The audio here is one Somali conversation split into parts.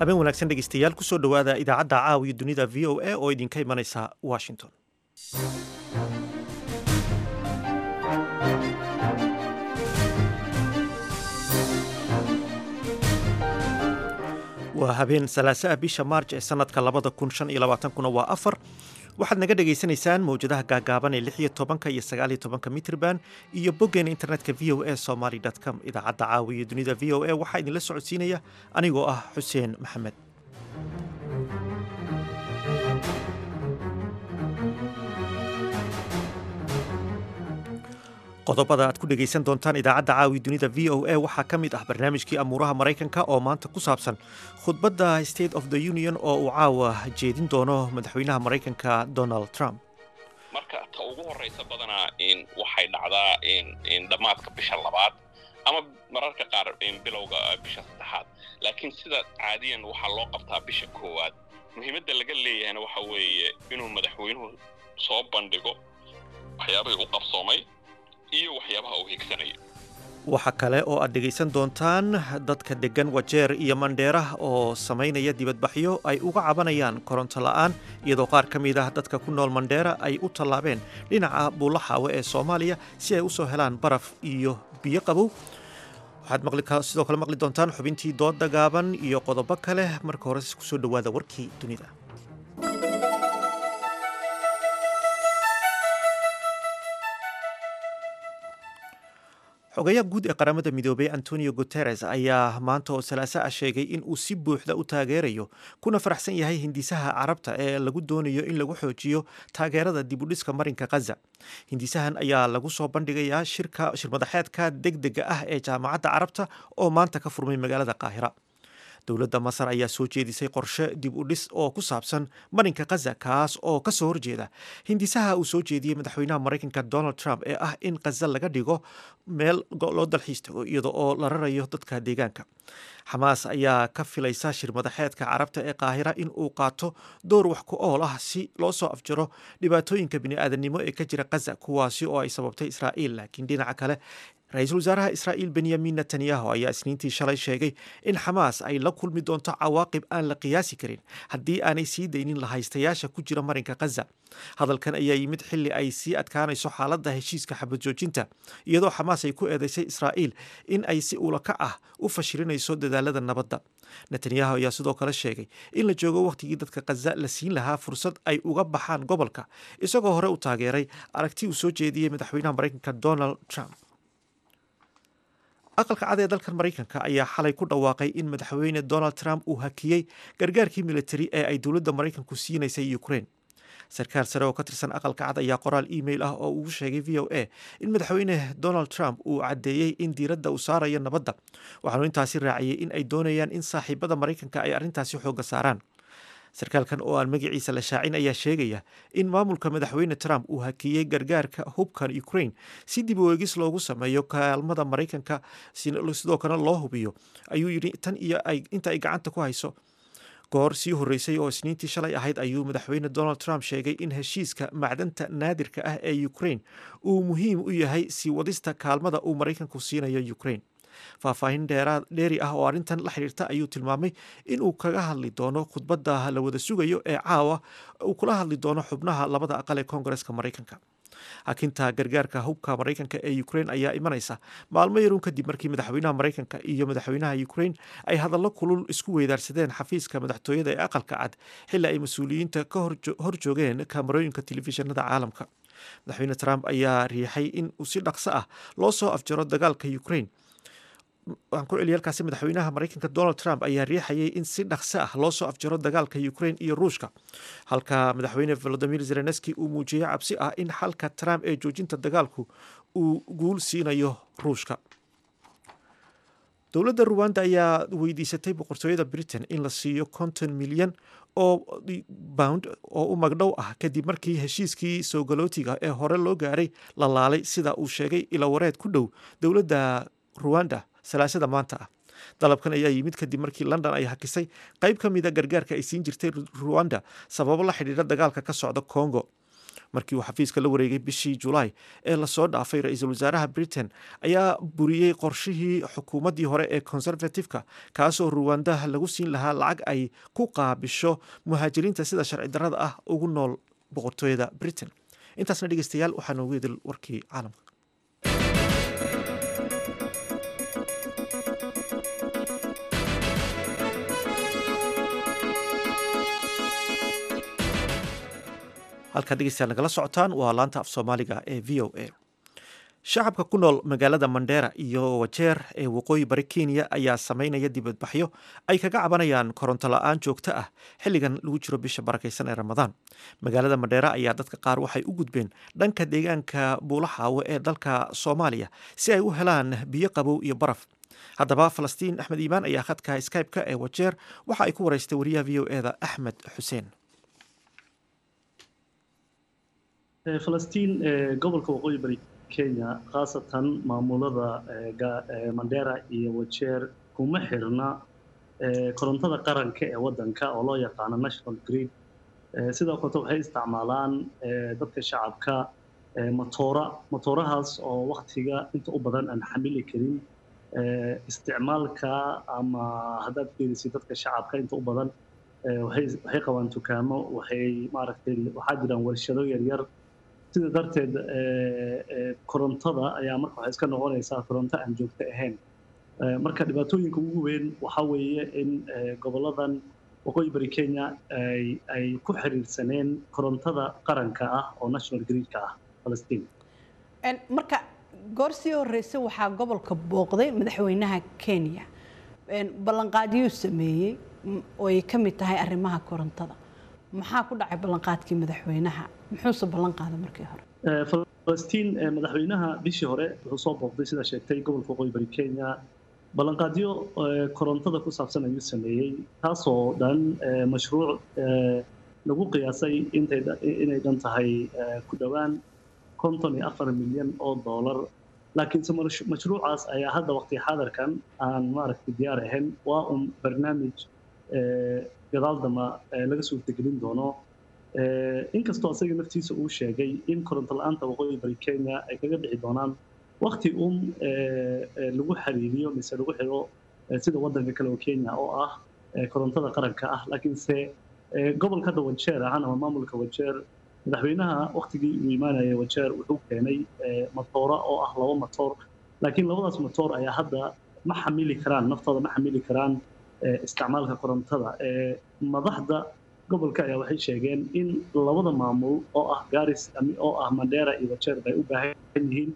habeen wanaagsan dhegeystayaal kusoo dhowaada idaacadda caawiyo dunida v o a oo idinka imanaysa washington waa habeen salaasaa bisha maarj ee sanadka labada kun shan iyo labaatankuna waa afar waxaad naga dhagaysanaysaan mawjadaha gaagaaban ee lix iyo tobanka iyo sagaal iyo tobanka mitrban iyo boggeena internetka v o a somaly com idaacadda caawiyo dunida v o a waxaa idinla socodsiinaya anigoo ah xuseen maxamed qodobada aad ku dhegaysan doontaan idaacadda caawi dunida v o a waxaa ka mid ah barnaamijkii amuuraha maraykanka oo maanta ku saabsan khudbadda state of the union oo uu caawa jeedin doono madaxweynaha maraykanka donald trump marka ta ugu horraysa badanaa waxay dhacdaa dhammaadka bisha labaad ama mararka qaar bilowga bisha saddexaad laakiin sida caadiyan waxaa loo qabtaa bisha koowaad muhiimadda laga leeyahayna waxa weeye inuu madaxweynuhu soo bandhigo waxyaabahii u qabsoomay iyo waxyaabaha uu higsanayo waxa kale oo aad dhegaysan doontaan dadka deggan wajeer iyo mandheera oo samaynaya dibadbaxyo ay uga cabanayaan koronto la'aan iyadoo qaar ka mid ah dadka ku nool mandheera ay u tallaabeen dhinaca buulaxaawe ee soomaaliya si ay u soo helaan baraf iyo biyo qabow waxaad sidoo kale maqli doontaan xubintii dooda gaaban iyo qodobo kale marka hore kusoo dhowaada warkii dunida xogayaha guud ee qaramada midoobey antonio guteres ayaa maanta oo salaaso ah sheegay in uu si buuxda u taageerayo kuna faraxsan yahay hindisaha carabta ee lagu doonayo in lagu xoojiyo taageerada dibudhiska marinka khaza hindisahan ayaa lagu soo bandhigayaa shirmadaxeedka degdega ah ee jaamacadda carabta oo maanta ka furmay magaalada qaahira dowladda masar ayaa soo jeedisay qorshe dib u dhis oo ku saabsan marinka khaza kaas oo ka soo horjeeda hindisaha uu soo jeediyey madaxweynaha maraykanka donald trump ee ah in khaza laga dhigo meel loo dalxiis tago iyada oo la rarayo dadka deegaanka xamaas ayaa ka filaysa shirmadaxeedka carabta ee qaahira in uu qaato door wax ku ool ah si loo soo afjaro dhibaatooyinka bini'aadanimo ee ka jira khaza kuwaasi oo ay sababtay israa'iil laakiin dhinaca kale ra-iisul wasaaraha israa'iil benyamin netanyahu ayaa isniintii shalay sheegay in xamaas ay la kulmi doonto cawaaqib aan la qiyaasi karin haddii aanay sii daynin lahaystayaasha ku jira marinka khaza hadalkan ayaa yimid xilli ay sii adkaanayso xaaladda heshiiska xabad joojinta iyadoo xamaas ay ku eedeysay israa'iil in ay si ulakac ah u fashilinayso dadaalada nabadda netanyahu ayaa sidoo kale sheegay in la joogo wakhtigii dadka khaza la siin lahaa fursad ay uga baxaan gobolka isagoo hore u taageeray aragti uu soo jeediyey madaxweynaha maraykanka donald trump aqalka cad ee dalkan maraykanka ayaa xalay ku dhawaaqay in madaxweyne donald trump uu hakiyey gargaarkii militari ee ay dowladda maraykanku siinaysay ukraine sarkaal sare oo ka tirsan aqalka cad ayaa qoraal email ah oo ugu sheegay v o a in madaxweyne donald trump uu caddeeyey in diiradda uu saarayo nabadda waxaanu intaasi raaciyey in ay doonayaan in saaxiibada maraykanka ay arrintaasi xoogga saaraan sarkaalkan oo aan magaciisa la shaacin ayaa sheegaya in maamulka madaxweyne trump uu hakiyey gargaarka hubkan ukraine si dib u eegis loogu sameeyo kaalmada maraykanka sidoo kalena loo hubiyo ayuu yidhi tan iyo inta ay gacanta ku hayso goor sii horreysay oo isniintii shalay ahayd ayuu madaxweyne donald trump sheegay in heshiiska macdanta naadirka ah ee ukraine uu muhiim u yahay sii wadista kaalmada uu maraykanku siinayo ukraine faahfaahin dheeri ah oo arrintan la xidhiirta ayuu tilmaamay in uu kaga hadli doono khudbadda la wada sugayo ee caawa uu kula hadli doono xubnaha labada aqal ee koongareska maraykanka hakinta gargaarka hubka maraykanka ee ukraine ayaa imanaysa maalmo yaruun kadib markii madaxweynaha maraykanka iyo madaxweynaha ukraine ay hadallo kulul isku weydaarsadeen xafiiska madaxtooyada ee aqalka cad xilli ay mas-uuliyiinta ka hor joogeen kaamarooyinka telefishinada caalamka madaxweyne trump ayaa riixay in uu si dhaqso ah loo soo afjaro dagaalka ukraine waxaan ku celiyay halkaasi madaxweynaha maraykanka donald trump ayaa riixayay in si dhaqso ah loo soo afjaro dagaalka ukraine iyo ruushka halka madaxweyne volodimir zelenski uu muujiyey cabsi ah in xalka trump ee joojinta dagaalku uu guul siinayo ruushka dowladda ruwanda ayaa weydiisatay boqortooyada britain in la siiyo konton milyan oo bound oo u magdhow ah kadib markii heshiiskii soogolootiga ee hore loo gaaray la laalay sida uu sheegay ilawareed ku dhow dowladda ruwanda salaasada maanta ah dalabkan ayaa yimid kadib markii london ay hakisay qayb ka mida gargaarka ay siin jirtay ruwanda sababo la xidhiira dagaalka ka socda congo markii uu xafiiska la wareegay bishii julaay ee lasoo dhaafay ra-iisul wasaaraha britain ayaa buriyey qorshihii xukuumaddii hore ee conservative-ka kaasoo ruwandaha lagu siin lahaa lacag ay ku qaabisho muhaajiriinta sida sharci darrada ah ugu nool boqortooyada britain intaasna dhegeystayaal waxaa noogu idil warkii caalamka halkaad dhegeystayaal nagala socotaan waa laanta af soomaaliga ee v o a shacabka ku nool magaalada mandheera iyo wajeer ee waqooyi bari kenya ayaa sameynaya dibadbaxyo ay kaga cabanayaan koronto la-aan joogto ah xilligan lagu jiro bisha barakaysan ee ramadaan magaalada mandheera ayaa dadka qaar waxay u gudbeen dhanka deegaanka buulaxaawo ee dalka soomaaliya si ay u helaan biyo qabow iyo baraf haddaba falastiin axmed iimaan ayaa khadka skype-ka ee wajeer waxa ay ku wareystay wariyaha v o eda axmed xuseen falastiin gobolka waqooyi bari kenya khaasatan maamulada mandera iyo wajeer kuma xirna korontada qaranka ee waddanka oo loo yaqaano national grid sidoo kaleto waxay isticmaalaan dadka shacabka motoora motoorahaas oo waktiga inta u badan aan xamili karin isticmaalka ama haddaad fiirisid dadka shacabka inta u badan waxay qabaan dukaamo waxay maaragtay waxaa jiraan warshado yaryar sida darteed korontada ayaa marka waxay iska noqonaysaa koronto aan joogto ahayn marka dhibaatooyinka ugu weyn waxa weeye in goboladan waqooyi bari kenya ay ku xiriirsaneen korontada qaranka ah oo national gridka ah falastiin marka goor sii horeysa waxaa gobolka booqday madaxweynaha kenya ballanqaadyuu sameeyey oo ay ka mid tahay arrimaha korontada maxaa ku dhacay ballanqaadkii madaxweynaha muxuuse ballan qaaday markii hore falastiin madaxweynaha bishii hore wuxuu soo booqday sida sheegtay gobolka waqooyi bari kenya ballanqaadyo korontada ku saabsan ayuu sameeyey taasoo dhan mashruuc lagu qiyaasay inay dhan tahay ku dhowaan konton iyo afar milyan oo dollar laakiinse mashruucaas ayaa hadda waqti xaadarkan aan maaragtay diyaar ahayn waa un barnaamij gadaal damba laga suurtagelin doono inkastoo asaga naftiisa uu sheegay in koronto la-aanta waqooyi bari kenya ay kaga dhici doonaan wakti un lagu xiriiriyo mise lagu xiro sida waddanka kale oo kenya oo ah korontada qaranka ah laakiinse gobolka hadda wajeer ahaan ama maamulka wajeer madaxweynaha waktigii uu imaanayay wajeer wuxuu keenay matoora oo ah laba matoor laakiin labadaas matoor ayaa hadda ma xamili karaan naftooda ma xamili karaan isticmaalka korontada madaxda gobolka ayaa waxay sheegeen in labada maamul oo ah garis oo ah mandera iyo wajeer bay u baahan yihiin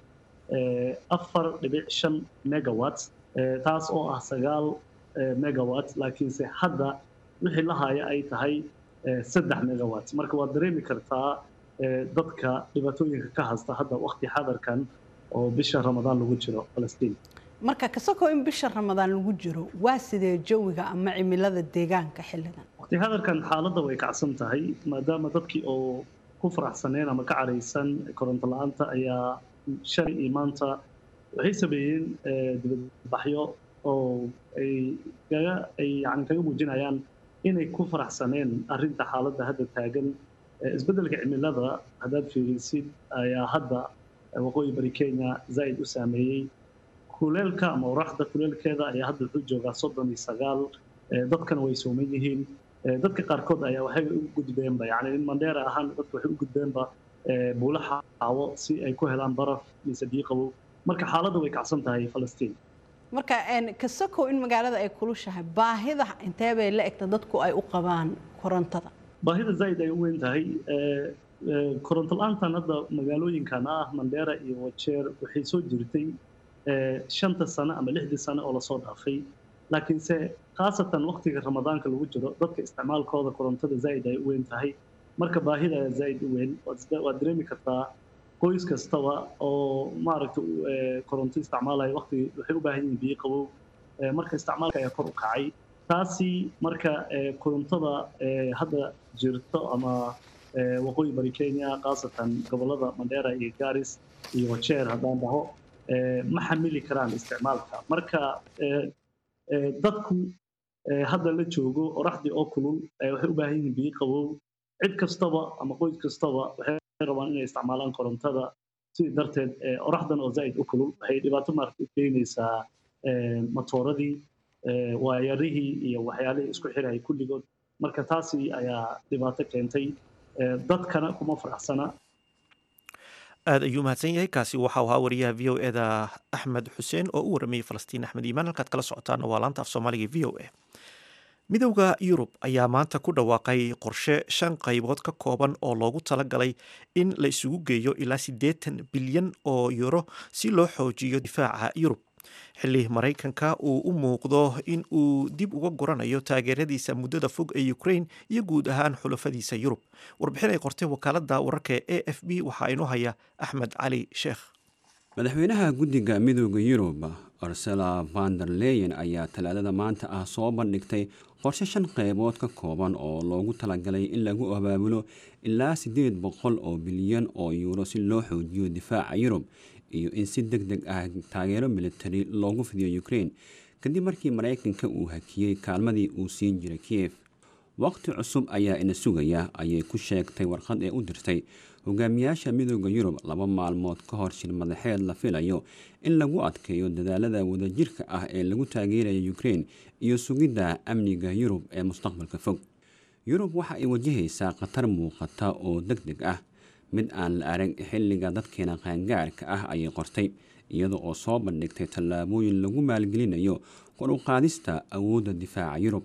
afar dhibic shan megawatt taas oo ah sagaal megawatt laakiinse hadda wixii la haya ay tahay saddex megawatt marka waad dareemi kartaa dadka dhibaatooyinka ka hasta hadda waqti xadarkan oo bisha ramadaan lagu jiro falastiin marka kasakoo in bisha ramadaan lagu jiro waa sidee jawiga ama cimilada deegaanka xilligan waqti xadarkan xaaladda way kacsan tahay maadaama dadkii oo ku faraxsaneen ama ka caraysan koronto la-aanta ayaa shalay iyo maanta waxay sameeyeen dibadbaxyo oo ay kaga ay yani kaga muujinayaan inay ku faraxsaneen arrinta xaaladda hadda taagan isbeddelka cimilada haddaad fiirisid ayaa hadda waqooyi bari kenya zaa'id u saameeyey kuleelka ama oraxda kuleelkeeda ayaa hadda wuxuu joogaa soddon iyo sagaal dadkana way sooman yihiin dadka qaarkood ayaa waxay u gudbeenba yani in mandheera ahaan dadka waxay u gudbeenba buula xaawo si ay ku helaan baraf mise biyo qabow marka xaaladda way kacsan tahay falastiin marka kasakow in magaalada ay kulushahay baahida intee bay la egta dadku ay u qabaan korontada baahida zaa'id ay u weyn tahay koronto la-aantan hadda magaalooyinkan ah mandheera iyo wajeer waxay soo jirtay shanta sano ama lixdii sano oo lasoo dhaafay laakiinse khaasatan waqtiga ramadaanka lagu jiro dadka isticmaalkooda korontada zaa'id ay u weyn tahay marka baahida ayaa zaa'id u weyn waad dareemi kartaa qoys kastaba oo maaragta koronto isticmaalaya waqti waxay u baahan yihiin biyo qabow marka isticmaalka ayaa kor u kacay taasi marka korontada hadda jirto ama waqooyi bari kenya khaasatan gobolada mandheera iyo garis iyo wajeer haddaan dhaho ma xamili karaan isticmaalka marka dadku hadda la joogo oraxdii oo kulul waxay u baahan yihiin biyo qabow cid kastaba ama qoys kastaba waxay waxay rabaan inay isticmaalaan korontada sidii darteed oraxdan oo zaa'id u kulul waxay dhibaato maaragta u keenaysaa matooradii waayarihii iyo waxyaalihii isku xirayay kulligood marka taasi ayaa dhibaato keentay dadkana kuma faraxsana aad ayuu mahadsan yahay kaasi waxau ahaa wariyaha v o eda axmed xuseen oo u waramayay falastiin axmed iimaan halkaad kala socotaana waa laanta af soomaaliga v o a midowda yurub ayaa maanta ku dhawaaqay qorshe shan qaybood ka kooban oo loogu talagalay in la isugu geeyo ilaa siddeetan bilyan oo yuro si loo xoojiyo difaaca yurub xilli maraykanka uu u muuqdo in uu dib uga guranayo taageeradiisa muddada fog ee ukraine iyo guud ahaan xulafadiisa yurub warbixin ay qortay wakaalada wararka ee a f b waxaa inoo haya axmed cali sheekh madaxweynaha guddiga midooda yurub ursula vander leyen ayaa talaadada maanta ah soo bandhigtay qorshe shan qaybood ka kooban oo loogu talagalay in lagu abaabulo ilaa siddeed boqol oo bilyan oo yuuro si loo xoojiyo difaaca yurub iyo in si deg deg ah taageero militari loogu fidiyo ukraine kadib markii maraykanka uu hakiyey kaalmadii uu siin jiray kiyef waqti cusub ayaa ina sugaya ayay ku sheegtay warqad ee u dirtay hogaamiyaasha midooda yurub laba maalmood ka hor shir madaxeed la filayo in lagu adkeeyo dadaalada wadajirka ah ee lagu taageeraya ukraine iyo sugidda amniga yurub ee mustaqbalka fog yurub waxa ay wajahaysaa khatar muuqata oo deg deg ah mid aan la arag xilliga dadkeena qaangaarka ah ayay qortay iyada oo soo bandhigtay tallaabooyin lagu maalgelinayo kor u qaadista awoodda difaaca yurub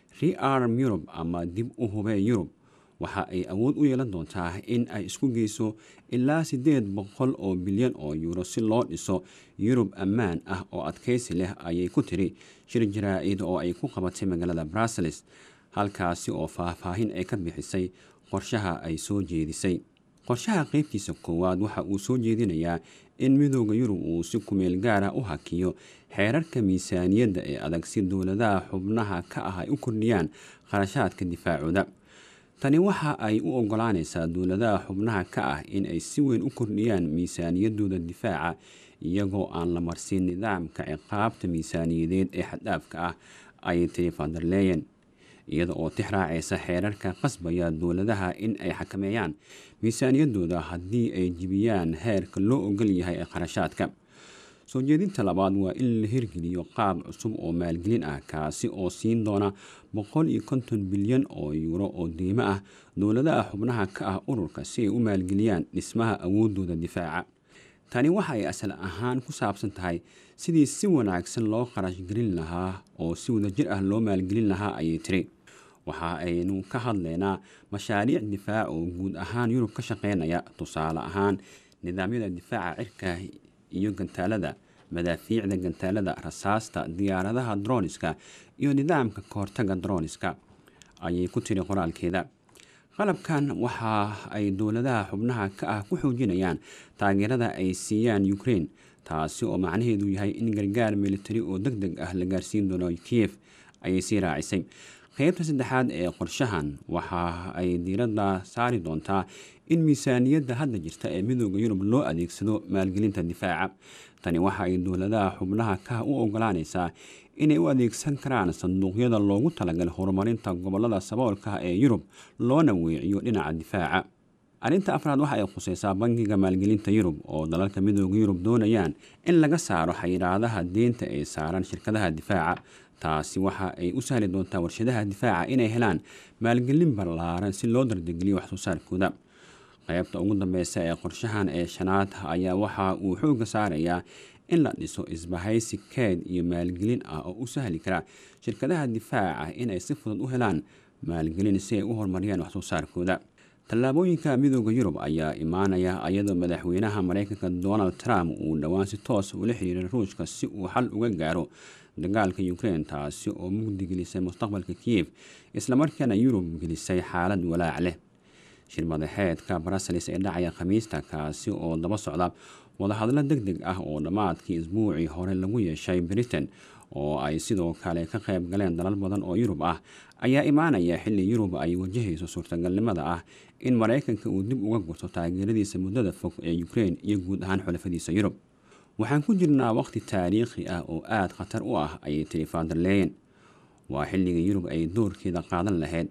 rearm yurub ama dib u hubee yurub waxa ay awood u yeelan doontaa in ay isku geyso ilaa siddeed boqol oo bilyan oo yuuro si loo dhiso yurub ammaan ah oo adkaysi leh ayay ku tiri shir jaraa-id oo ay ku qabatay magaalada brussels halkaasi oo faahfaahin ay ka bixisay qorshaha ay soo jeedisay qorshaha qeybtiisa koowaad waxa uu soo jeedinayaa in midooda yurub uu si kumeel gaara u hakiyo xeerarka miisaaniyadda ee adag si dowladaha xubnaha ka ah ay u kordhiyaan kharashaadka difaacooda tani waxa ay u ogolaanaysaa dowladaha xubnaha ka ah in ay si weyn u kordhiyaan miisaaniyadooda difaaca iyagoo aan la marsin nidaamka ciqaabta miisaaniyadeed ee xaddhaafka ah ayay tiri vanderleyen iyada oo tix raacaysa xeerarka qasbaya dowladaha in ay xakameeyaan miisaaniyadooda haddii ay jibiyaan heerka loo ogol yahay ee kharashaadka soo jeedinta labaad waa in la hirgeliyo qaab cusub oo maalgelin ah kaasi oo siin doona boqol iyo konton bilyan oo yuuro oo deymo ah dowladaha xubnaha ka ah ururka si ay u maalgeliyaan dhismaha awoodooda difaaca tani waxa ay asal ahaan ku saabsan tahay sidii si wanaagsan loo kharash gelin lahaa oo si wadajir ah loo maalgelin lahaa ayay tiri waxa aynu ka hadlaynaa mashaariic difaac oo guud ahaan yurub ka shaqeynaya tusaale ahaan nidaamyada difaaca cirka iyo gantaalada madaafiicda gantaalada rasaasta diyaaradaha droniska iyo nidaamka kahortaga droniska ayay ku tiri qoraalkeeda qalabkan waxa ay dowladaha xubnaha ka ah ku xoojinayaan taageerada ay siiyaan ukraine taasi oo macnaheedu yahay in gargaar militari oo deg deg ah la gaarsiin doono kiyef ayay sii raacisay qeybta saddexaad ee qorshahan waxa ay diiradda saari doontaa in miisaaniyadda hadda jirta ee midooda yurub loo adeegsado maalgelinta difaaca tani waxa ay dowladaha xubnaha ka u ogolaanaysaa inay u adeegsan karaan sanduuqyada loogu talagalay horumarinta gobolada saboolka ee yurub loona weeciyo dhinaca difaaca arrinta afraad waxa ay khuseysaa bangiga maalgelinta yurub oo dalalka midooda yurub doonayaan in laga saaro xayiraadaha deynta ee saaran shirkadaha difaaca taasi waxa ay u sahli doontaa warshadaha difaaca inay helaan maalgelin ballaaran si loo dardegeliyo waxsoo saarkooda qaybta ugu dambeysa ee qorshahan ee shanaad ayaa waxa uu xoogga saarayaa in la dhiso isbahaysi keed iyo maalgelin ah oo u sahli kara shirkadaha difaaca inay si fudud u helaan maalgelin si ay u horumariyaan waxsoo saarkooda tallaabooyinka midooda yurub ayaa imaanaya iyadoo madaxweynaha mareykanka donald trump uu dhowaan si toos ula xiriiray ruushka si uu xal uga gaaro dagaalka ukraine taasi oo mugdi gelisay mustaqbalka kiyef islamarkaana yurub gelisay xaalad walaac leh shir madaxeedka brussels ee dhacaya khamiista kaasi oo daba socda wadahadlo deg deg ah oo dhammaadkii isbuucii hore lagu yeeshay britain oo ay sidoo kale ka qayb galeen dalal badan oo yurub ah ayaa imaanaya xilli yurub ay wajahayso suurtagalnimada ah in maraykanka uu dib uga gurto taageeradiisa muddada fog ee ukraine iyo guud ahaan xulafadiisa yurub waxaan ku jirnaa waqhti taariikhi ah oo aada khatar u ah ayay tiri vanderleyen waa xilligii yurub ay doorkeeda qaadan lahayd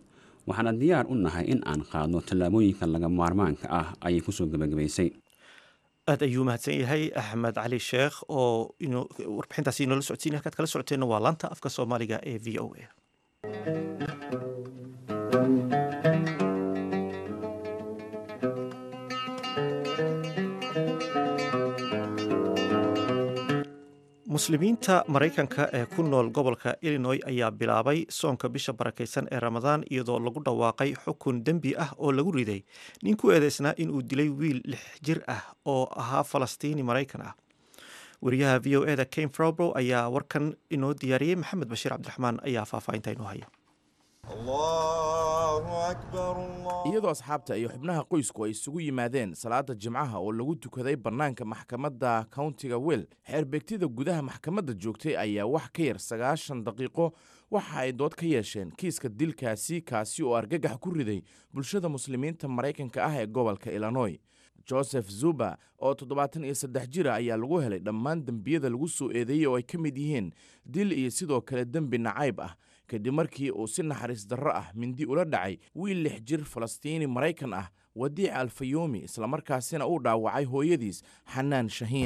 waxaana diyaar u nahay in aan qaadno tallaabooyinka laga maarmaanka ah ayay kusoo gebagabaysay aad ayuu mahadsan yahay axmed cali sheekh oo warbixintaasi inoola socodsiinay halkaad kala socoteenna waa laanta afka soomaaliga ee v o a muslimiinta maraykanka ee ku nool gobolka illinoy ayaa bilaabay soonka bisha barakaysan ee ramadaan iyadoo lagu dhawaaqay xukun dembi ah oo lagu riday nin ku eedeysnaa inuu dilay wiil lix jir ah oo ahaa falastiini maraykan ah wariyaha v o eda kane frobro ayaa warkan inoo diyaariyey maxamed bashiir cabdiraxmaan ayaa faahfaahinta inoo haya iyadoo asxaabta iyo xubnaha qoysku ay isugu yimaadeen salaada jimcaha oo lagu tukaday bannaanka maxkamadda countiga wel xeerbeegtida gudaha maxkamadda joogtay ayaa wax ka yar sagaashan daqiiqo waxa ay dood ka yeesheen kiiska dilkaasi kaasi oo argagax ku riday bulshada muslimiinta maraykanka ah ee gobolka illinoy joseph zuba oo toddobaatan iyo saddex jira ayaa lagu helay dhammaan dembiyada lagu soo eedeeyey oo ay ka mid yihiin dil iyo sidoo kale dembi nacayb ah kadib markii uu si naxariis darro ah mindi ula dhacay wiil lix jir falastiini maraykan ah wadiic alfayomi islamarkaasina uu dhaawacay hooyadiis xanaan shahiin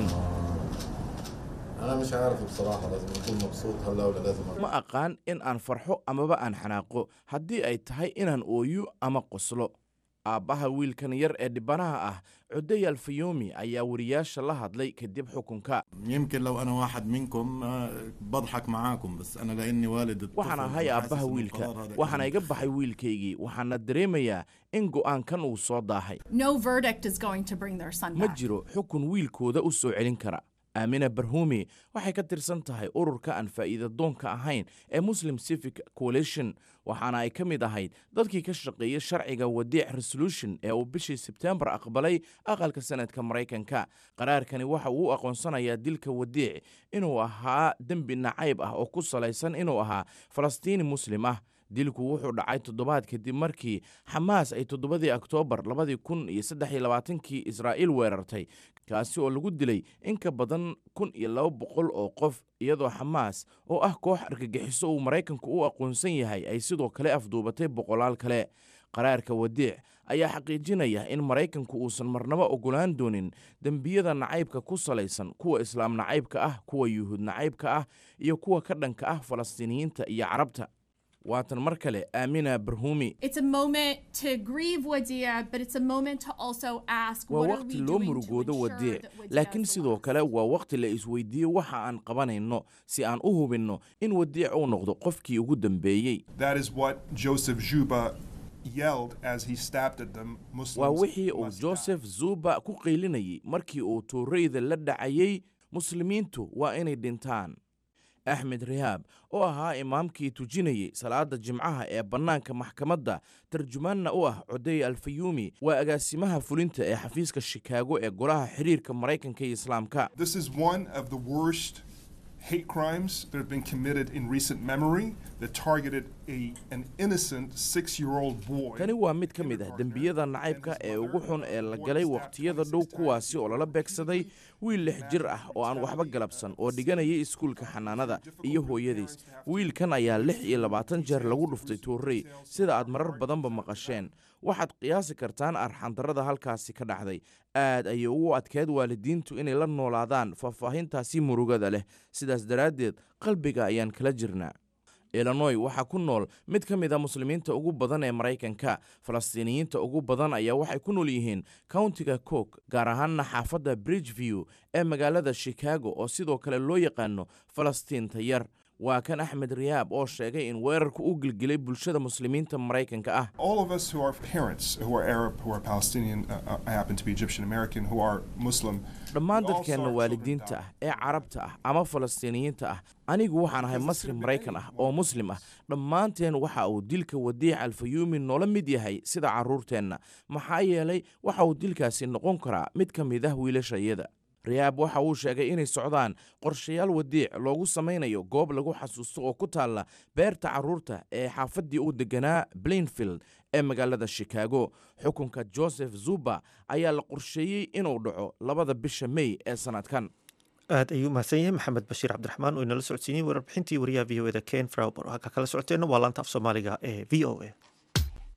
ma aqaan in aan farxo amaba aan xanaaqo haddii ay tahay inaan ooyo ama qoslo aabbaha wiilkan yar ee dhibanaha ah cuday alfayomi ayaa wariyaasha la hadlay kadib xukunka يمكن لو انا واحد منكم آه، بضحك معاكم بس انا لاني والد الطفل waxaan ahay وحاسس aabbaha إن wiilka القرار هذا waxaana كان iga baxay wiilkaygii waxaana dareemayaa in go'aankan uu soo daahay No verdict is going to bring their son ma back. jiro xukun wiilkooda u soo celin kara aamina barhumi waxay ka tirsan tahay ururka aan faa'iida doonka ahayn ee muslim civic coalition waxaana ay ka mid ahayd dadkii ka shaqeeyey sharciga wadiic resolution ee uu bishii sebtembar aqbalay aqalka sanadka maraykanka qaraarkani waxa uu u aqoonsanayaa dilka wadiic inuu ahaa dembi nacayb ah oo ku salaysan inuu ahaa falastiini muslim ah dilku wuxuu dhacay toddobaad kadib markii xamaas ay toddobadii oktoobar labadii kun iyo saddex iyo labaatankii israa'iil weerartay kaasi oo lagu dilay in ka badan kun iyo laba boqol oo qof iyadoo xamaas oo ah koox argagixiso uu maraykanku u aqoonsan yahay ay sidoo kale afduubatay boqolaal kale qaraarka wadiic ayaa xaqiijinaya in maraykanku uusan marnaba ogolaan doonin dembiyada nacaybka ku salaysan kuwa islaam nacaybka ah kuwa yuhuud nacaybka ah iyo kuwa ka dhanka ah falastiiniyiinta iyo carabta waatan mar kale aamina barhumi It's a moment to grieve Wadia, but it's a moment to also ask waa what are waqti we loo doing to murugoodo ensure wadiic that Wadia laakiin is the sidoo last. kale waa waqti la isweydiiyo waxa aan qabanayno si aan u hubinno in wadiic uu noqdo qofkii ugu dambeeyey That is what Joseph Juba yelled as he stabbed at them. Muslims waa wixii uu must die. joseph zuba ku qaylinayay markii uu tuurayda la dhacayey muslimiintu waa inay dhintaan axmed rihaab oo ahaa imaamkii tujinayey salaada jimcaha ee bannaanka maxkamadda tarjumaanna u ah coday alfayuumi waa agaasimaha fulinta ee xafiiska shikaago ee golaha xiriirka maraykanka iyo islaamka This is one of the worst hate crimes that have been committed in recent memory that targeted a, an innocent six year old boy. tani waa mid ka mid ah dembiyada nacaybka ee ugu xun ee la galay wakhtiyada dhow kuwaasi oo lala beegsaday wiil lix jir ah oo aan waxba galabsan oo dhiganayay iskuulka xanaanada iyo hooyadiis wiilkan ayaa lix iyo labaatan jeer lagu dhuftay tuurey sida aad marar badanba maqasheen waxaad qiyaasi kartaan arxandarrada halkaasi ka dhacday aad ayay ugu adkeed waalidiintu inay la noolaadaan faahfaahintaasi murugada leh sidaas daraaddeed qalbiga ayaan kala jirnaa illinoy waxaa ku nool mid ka mid a muslimiinta ugu badan ee maraykanka falastiiniyiinta ugu badan ayaa waxay ku nool yihiin countiga cook gaar ahaanna xaafadda bridgeview ee magaalada chicago oo sidoo kale loo yaqaano falastiinta yar waa kan axmed riyaab oo sheegay in weerarku u gilgilay bulshada muslimiinta maraykanka ah All of us who are parents, who are Arab, who are Palestinian, uh, uh, I happen to be Egyptian American, who are Muslim, dhammaan we all dadkeenna saw our children waalidiinta die. ah ee carabta ah ama falastiiniyiinta ah anigu waxaan ahay masri maraykan ah oo muslim ah dhammaanteen waxa uu dilka wadiic alfayuumi noola mid yahay sida carruurteenna maxaa yeelay waxa uu dilkaasi noqon karaa mid ka mid ah wiilashayada riyaab waxa uu sheegay inay socdaan qorshayaal wadiic loogu samaynayo goob lagu xasuusto oo ku taalla beerta carruurta ee xaafaddii uu deganaa blainfield ee magaalada chicago xukunka joseph zuba ayaa la qorsheeyey inuu dhaco labada bisha mey ee sannadkan aad ayuu mahadsan yahay maxamed bashiir cabdiraxmaan oo inala socodsiinayey warbixintii wariyaha v o eda ken frauber halka kala socoteenna waa laanta af soomaaliga ee v o a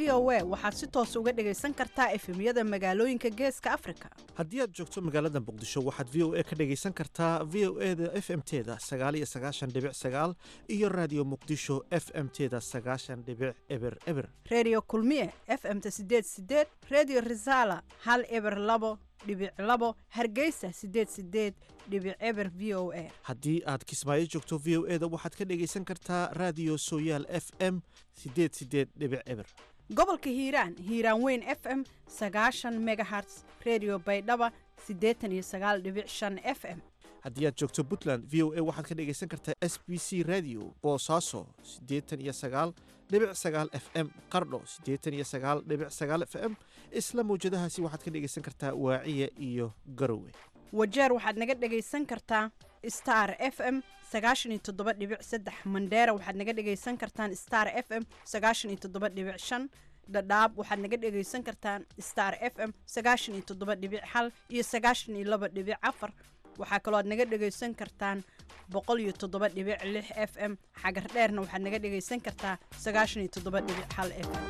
v o a waxaad si toos uga dhagaysan kartaa efemyada magaalooyinka geeska afrika haddii aad joogto magaalada muqdisho waxaad v o a ka dhagaysan kartaa v o e da f m teda sagaaliyo sagaashan dhibic sagaal iyo raadiyo muqdisho f m teda sagaashan dhibic eber eber redio kulmiye f m ta sideed sideed redio resala hal eber labo dhibic labo hargeysa sideed sideed dhibic eber v o a haddii aad kismaayo joogto v o e da waxaad ka dhagaysan kartaa raadiyo sooyaal f m sideed sideed dhibic eber gobolka hiiraan hiiraan weyn f m sagaashan megaherts redio baydhaba siddeetan iyo sagaal dhibic shan f m haddii aad joogto puntland v o a waxaad ka dhagaysan kartaa s b c radio boosaaso siddeetan iyo sagaal dhibic sagaal f m qardho siddeetan iyo sagaal dhibic sagaal f m isla mawjadahaasi waxaad ka dhagaysan kartaa waaciya iyo garowe wajeer waxaad naga dhagaysan kartaa star f m sagaashan iyo toddoba dhibic saddex mandheera waxaad naga dhagaysan kartaan star f m sagaashan iyo toddoba dhibic shan dhadhaab waxaad naga dhagaysan kartaan star f m sagaashan iyo toddoba dhibic hal iyo sagaashan iyo laba dhibic afar waxaa kaloo aad naga dhagaysan kartaan boqol iyo toddoba dhibic lix f m xagar dheerna waxaad naga dhagaysan kartaa sagaashan iyo toddoba dhibic hal f m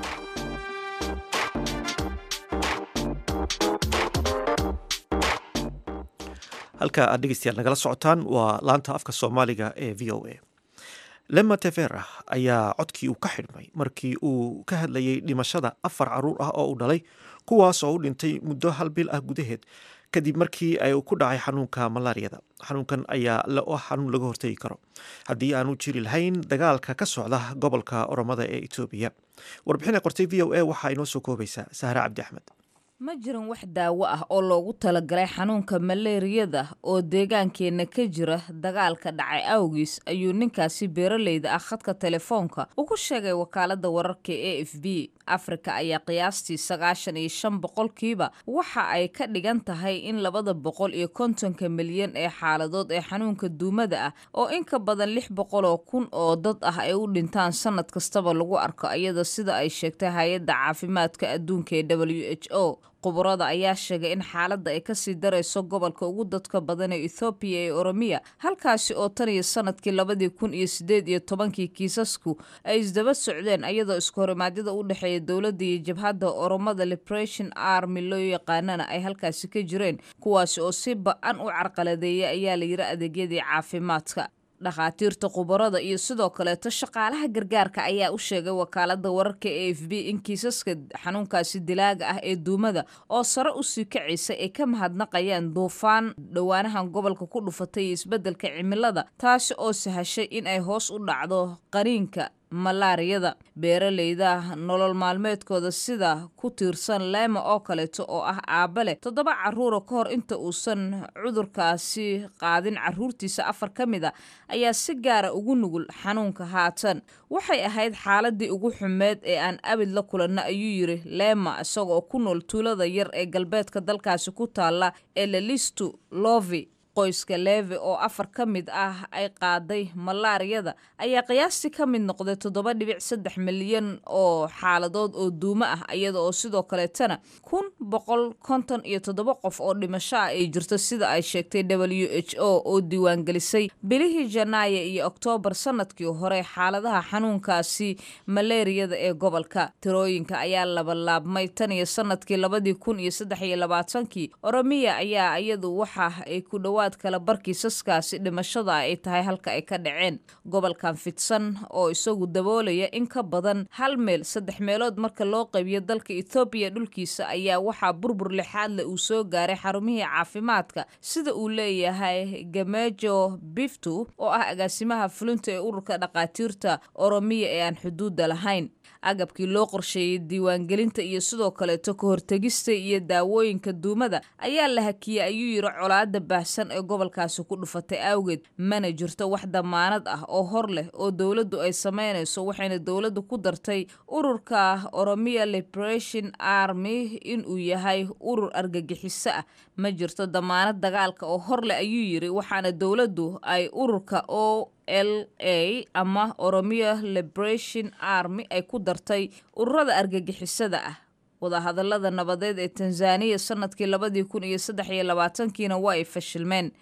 halka aad dhegeystayaal nagala socotaan waa laanta afka soomaaliga ee v o a lema tevera ayaa codkii uu ka xidhmay markii uu ka hadlayay dhimashada afar caruur ah oo uu dhalay kuwaas oo u dhintay muddo hal bil ah gudaheed kadib markii ay ku dhacay xanuunka malaariyada xanuunkan ayaa ah xanuun laga hortegi karo haddii aanu jiri lahayn dagaalka ka socda gobolka oromada ee etoobiya warbixin ay qortay v o a waxaa inoo soo koobaysaa sahre cabdi axmed ma jiran wax daawo ah oo loogu talagalay xanuunka maleeriyada oo deegaankeenna ka jira dagaalka dhacay awgiis ayuu ninkaasi beeraleyda ah khadka telefoonka ugu sheegay wakaalada wararka e f b afrika ayaa qiyaastii sagaashan iyo shan boqolkiiba waxa ay ka dhigan tahay in labada boqol iyo kontonka milyan ee xaaladood ee xanuunka duumada ah oo in ka badan lix boqol oo kun oo dad ah ay u dhintaan sanad kastaba lagu arko iyada sida ay sheegtay hay-adda caafimaadka adduunka ee w h o khubarada ayaa sheegay in xaaladda ay kasii darayso gobolka ugu dadka badan ee ethoobiya ee oromiya halkaasi oo tan iyo sanadkii labadii kun iyo sideed iyo tobankii kiisasku ay isdaba socdeen iyadoo iskahorimadyada u dhexeeya dowladda iyo jabhadda oromada liberation army loo yaqaanana ay halkaasi ka jireen kuwaasi oo si ba-an u carqaladeeya ayaa la yiri adeegyadii caafimaadka dhakhaatiirta khubarada iyo sidoo kaleeto shaqaalaha gargaarka ayaa u sheegay wakaalada wararka e f b in kiisaska xanuunkaasi dilaaga ah ee duumada oo sare usii kacaysa ay ka mahadnaqayaan duufaan dhowaanahan gobolka ku dhufatay iyo isbeddelka cimilada taasi oo sahashay in ay hoos u dhacdo qaniinka malaariyada beeraleyda nolol maalmeedkooda sida ku tiirsan leema oo kaleeto oo ah aabba leh toddoba caruura ka hor inta uusan cudurkaasi qaadin caruurtiisa afar ka mid a ayaa si gaara ugu nugul xanuunka haatan waxay ahayd xaaladii ugu xumeed ee aan abid la kulanno ayuu yiri leema isagoo ku nool tuulada yar ee galbeedka dalkaasi ku taalla ee lalistu lovi qoyska levi oo afar ka mid ah ay qaaday malaariyada ayaa qiyaastii ka mid noqday toddoba dhibic saddex milyan oo xaaladood oo duumo ah iyada oo sidoo kaleetana kun boqol konton iyo toddoba qof oo dhimasho ah ay jirto sida ay sheegtay w h o oo diiwaangelisay bilihii janaayo iyo oktoobar sanadkii hore xaaladaha xanuunkaasi maleeriyada ee gobolka tirooyinka ayaa labalaabmay tan iyo sanadkii labadii kun iyo saddex iyo labaatankii oromiya ayaa iyadu waxa ay ku dhawaad kala barkiisaskaasi dhimashada ay tahay halka ay ka dhaceen gobolkan fidsan oo isagu daboolaya in ka badan hal meel saddex meelood marka loo qaybiyo dalka ethoobiya dhulkiisa ayaa waxaa burbur lixaadle uu soo gaaray xarumihii caafimaadka sida uu leeyahay gamejo biftu oo ah agaasimaha fulinta ee ururka dhakhaatiirta oromiya ee aan xuduudda lahayn agabkii loo qorsheeyey diiwaangelinta iyo sidoo kaleeto ka hortegista iyo daawooyinka duumada ayaa la hakiyey ayuu yiri colaada baahsan ee gobolkaasi ku dhufatay awgeed mana jirto wax damaanad ah oo hor leh oo dowladdu ay sameynayso waxayna dowladdu ku dartay ururka oromia liberation army inuu yahay urur argagixiso ah ma jirto damaanad dagaalka oo hor leh ayuu yiri waxaana dowladdu ay ururka o l a ama oromia liberation army ay ku dartay ururada argagixisada ah wadahadalada nabadeed ee tanzaniya sanadkii labadii kun iyo saddex iyo labaatankiina waa ay fashilmeen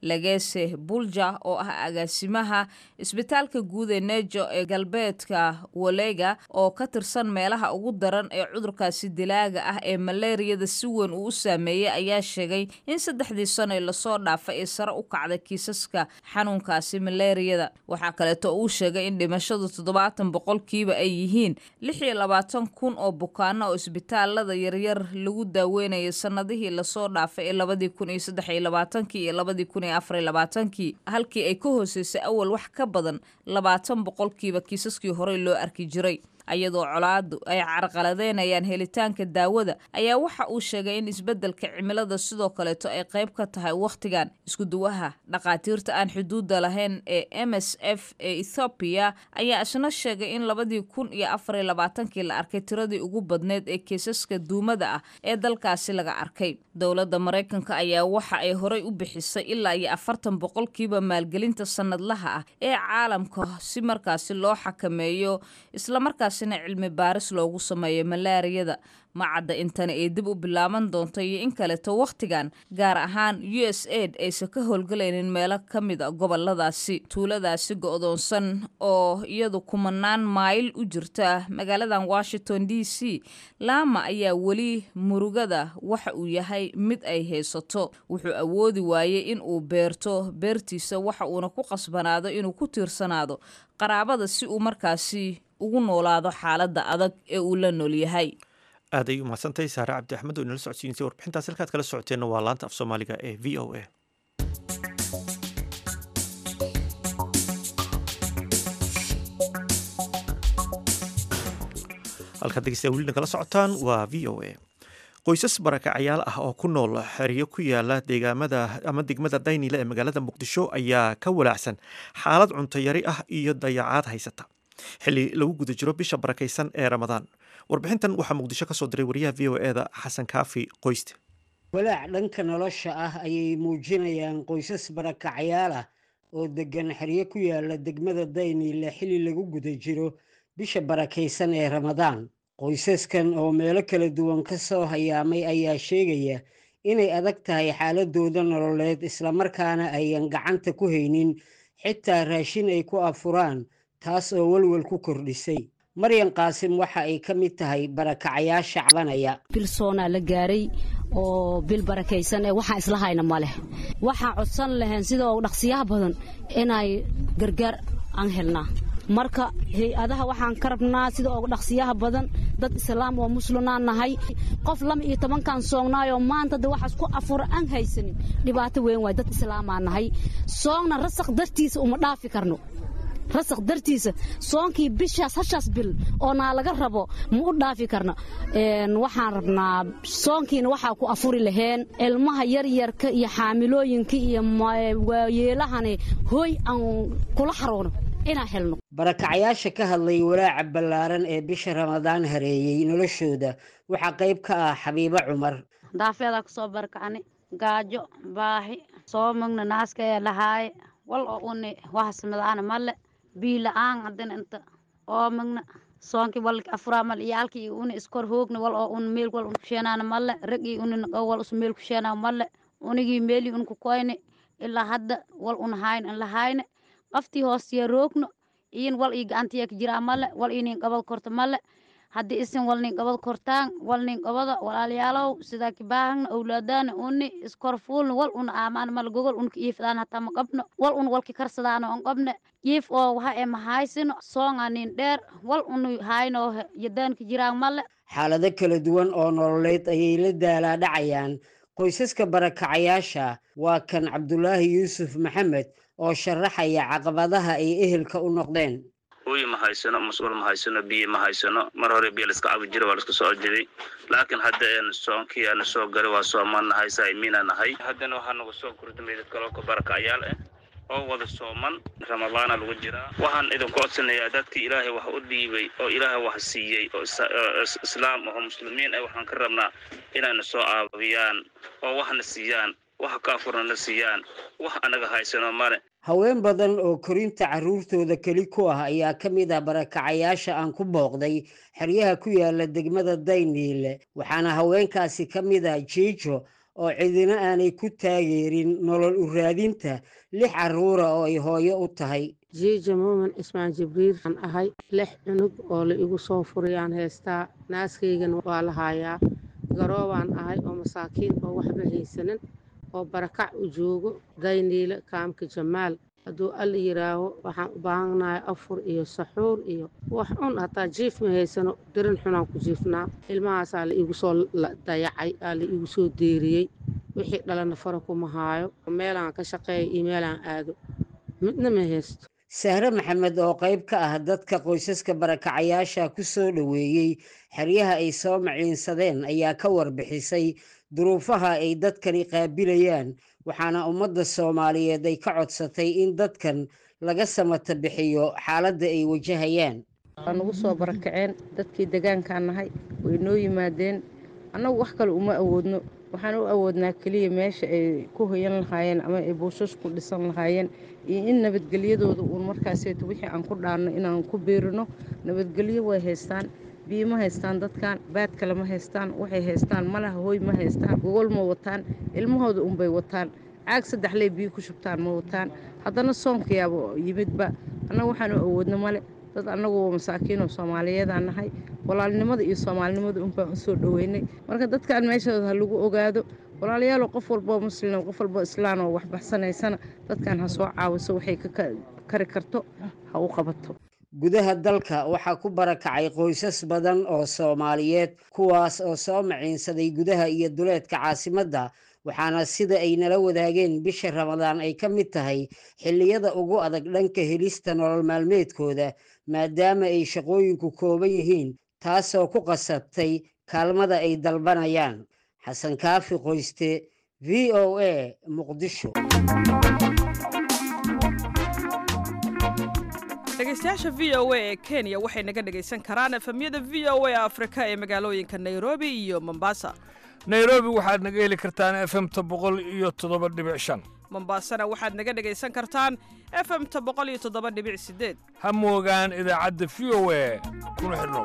legese bulja oo ah agaasimaha isbitaalka guud ee nejo ee galbeedka walega oo ka tirsan meelaha ugu daran ee cudurkaasi dilaaga ah ee maleeriyada si weyn uu u saameeyey ayaa sheegay in saddexdii sano ee lasoo dhaafay ee sare u kacday kiisaska xanuunkaasi maleeriyada waxaa kaleeto uu sheegay in dhimashadu toddobaatan boqolkiiba ay yihiin lix iyo labaatan kun oo bukaano oo isbitaalada yaryar lagu daaweynayay sanadihii lasoo dhaafay ee labadii kun iyo saddex iyo labaatankii iyo labadii kun iyo afar iyo labaatankii halkii ay ka hooseysay awal wax ka badan labaatan boqolkiiba kiisaskii horey loo arki jiray iyadoo colaadu ay carqaladeynayaan helitaanka daawada ayaa waxa uu sheegay in isbeddelka cimilada sidoo kaleeto ay qayb ka tahay wakhtigan iskuduwaha dhakhaatiirta aan xuduudda lahayn ee m s f ee ethoobiya ayaa isna sheegay in labadii kun iyo afar iyo labaatankii la arkay tiradii ugu badneyd ee kiisaska duumada ah ee dalkaasi laga arkay dowladda maraykanka ayaa waxa ay horey u bixisay ilaa iyo afartan boqolkiiba maalgelinta sanadlaha ah ee caalamka si markaasi loo xakameeyo islamarkaas cilmi baaris loogu sameeyo malaariyada macadda intana ay dib u bilaaban doonto iyo in kaleto wakhtigan gaar ahaan u s aid aysan ka howlgalaynin meelo ka mid a goboladaasi tuuladaasi go-doonsan oo iyadu kumanaan mayl u jirta magaaladan washington d c laama ayaa weli murugada waxa uu yahay mid ay haysato wuxuu awoodi waayey in uu beerto beertiisa waxa uuna ku qasbanaado inuu ku tiirsanaado qaraabada si uu markaasi ugu noolaado xaaladda adag ee uu la nool yahay aad ay u mahadsantahay saare cabdi axmed oo inala socodsiinisay warbixintaas halkaad kala socoteenna waa laanta af soomaaliga ee v o a halkaad degeystayaa weli nagala socotaan waa v o a qoysas barakacayaal ah oo ku nool xeryo ku yaala deegaamada ama degmada daynile ee magaalada muqdisho ayaa ka walaacsan xaalad cuntayari ah iyo dayacaad haysata xilli lagu guda jiro bisha barakaysan ee ramadaan warbixintan waxaa muqdisho ka soo diray wariyaha v o eda xasan kaafi qoyste walaac dhanka nolosha ah ayay muujinayaan qoysas barakacayaal ah oo degan xeryo ku yaala degmada dayniile xilli lagu guda jiro bisha barakaysan ee ramadaan qoysaskan oo meelo kala duwan ka soo hayaamay ayaa sheegaya inay adag tahay xaaladooda nololeed islamarkaana ayan gacanta ku haynin xitaa raashin ay ku afuraan taas oo welwel ku kordhisay maryan qaasim waxa ay ka mid tahay barakacayaasha cabanaya bilsoonaa la gaaray oo bil barakaysan ee waxaan isla hayna ma leh waxaan codsan lahayn sidoo dhaqsiyaha badan inay gargaar aan helnaa marka hay-adaha waxaan ka rabnaa sida ugu dhaqsiyaha badan dad islaam oo muslimaan nahay qof lama iyo tobankan soognaayoo maanta de waxaas ku afura aan haysanin dhibaato weyn waay dad islaamaan nahay soogna rasaq dartiisa uma dhaafi karno rasaq dartiisa soonkii bishaas hashaas bil oo naa laga rabo ma u dhaafi karno waxaan rabnaa soonkiina waxaa ku afuri laheen ilmaha yaryarka iyo xaamilooyinka iyo waayeelahani hooy aan kula xaroono inaan helno barakacayaasha ka hadlay walaaca ballaaran ee bisha ramadaan hareeyey noloshooda waxaa qayb ka ah xabiibo cumar daafeedaa kusoo barakacni gaajo baahi soo magna naaska ee lahaaye wal oo uni wahasmadaana male bii la-aan haddana inta oo magna soonkii walki afuraa male iyaalkii uni iskor hoogna wal oo un meel wal un kusheenaana male ragii uni naqo wal us meel kusheenaa male unigii meelii un kukoyne ilaa hadda wal un hayn in la hayne qaftii hoostiya roogno iyin wal ii gacantiya ka jiraa male wal ii nin qabad korta male haddii isin wal nin qabad kortaan wal nin qabada walaalayaalow sidaa kibaahagna owlaadaana uni iskor fuulna wal una aamaan male gogol unka iifdaan hataa ma qabno wal un walki karsadaana on qabne iif oo waxa ee mahaysino soonga nin dheer wal unu hayno yadaanka jiraan male xaalado kala duwan oo nololeed ayay la daalaa dhacayaan qoysaska barakacayaasha waa kan cabdulaahi yuusuf maxamed oo sharaxaya caqabadaha ay ehelka u noqdeen hooyi ma haysano mas-uul ma haysano biyo ma haysano mar hore biyo laiska cabi jira waa laiska soo jeday laakiin hadda een soonkii aana soo galay waa soomaan nahay saimiina nahay haddana waxaa nagu soo kordhamay dad kaloo ka barakacayaal ah oo wada sooman ramadaana lagu jiraa waxaan idinku codsanayaa dadkii ilaahay wax u dhiibay oo ilaahay wax siiyey oo islaam oo muslimiin ah waxaan ka rabnaa inayna soo caabiyaan oo waxna siiyaan wax kaafurna siiyaan wax anaga haysano male haween badan oo korinta carruurtooda keli ku ah ayaa ka mid ah barakacayaasha aan ku booqday xeryaha ku yaala degmada dayniile waxaana haweenkaasi ka mid ah jiijo oo cidina aanay ku taageerin nolol u raadinta lix carruura oo ay hooyo u tahay jiija muumin ismaan jibriil aan ahay lix cunug oo la igu soo furayaan heestaa naaskaygana waa la haayaa garoobaan ahay oo masaakiin oo waxba haysanin oo barakac u joogo dayniile kaamka jamaal hadduu alla yidhaaho waxaan u baahanahay afur iyo saxuur iyo wax cun hataa jiif ma haysano darin xunaan ku jiifnaa ilmahaasaa la iigu soo dayacay aa la iigu soo deeriyey wixii dhalana fara kuma haayo meelaan ka shaqeeya iyo meelaan aado midna ma haysto sahre maxamed oo qayb ka ah dadka qoysaska barakacayaasha ku soo dhoweeyey xeryaha ay soo maciinsadeen ayaa ka warbixisay duruufaha ay dadkani qaabilayaan waxaana ummadda soomaaliyeed ay ka codsatay in dadkan laga samata bixiyo xaaladda ay wajahayaan waa nagu soo barakaceen dadkii degaankaan nahay way noo yimaadeen annagu wax kale uma awoodno waxaan u awoodnaa keliya meesha ay ku hoyan lahaayeen ama ay buushas ku dhisan lahaayeen iyo in nabadgelyadooda uun markaaseeto wixii aan ku dhaanno inaan ku biirino nabadgelyo way haystaan biyo ma haystaan dadkan baad kale ma haystaan waxay haystaan malaha hooy ma haystaan gogol ma wataan ilmahooda unbay wataan caag saddexley biyo ku shubtaan ma wataan haddana soonkayaaba yimidba annaga waxaanu awoodno male dad annagu masaakiinoo soomaaliyeedaan nahay walaalnimada iyo soomaalinimada unbaan u soo dhoweynay marka dadkan meeshooda ha lagu ogaado walaalayaalo qof walboo muslim qof walboo islaan oo wax baxsanaysana dadkan ha soo caawiso waxay ka kari karto ha u qabato gudaha dalka waxaa ku barakacay qoysas badan oo soomaaliyeed kuwaas oo soo maciinsaday gudaha iyo duleedka caasimadda waxaana sida ay nala wadaageen bisha ramadaan ay ka mid tahay xilliyada ugu adag dhanka helista nolol maalmeedkooda maadaama ay shaqooyinku kooban yihiin taasoo ku qasabtay kaalmada ay dalbanayaan xasan kaafi qoyste v o a muqdisho dhegeystayaasha v o a ee kenya waxay naga dhegaysan karaan efemyada v o a afrika ee magaalooyinka nairobi iyo mombasa nairobi waxaad naga heli kartaan efemta boqol iyo toddoba dhibic shan mombasana waxaad naga dhegaysan kartaan efemta boqol iyo toddoba dhibic sideed ha moogaan idaacadda v o a kuna xidhnow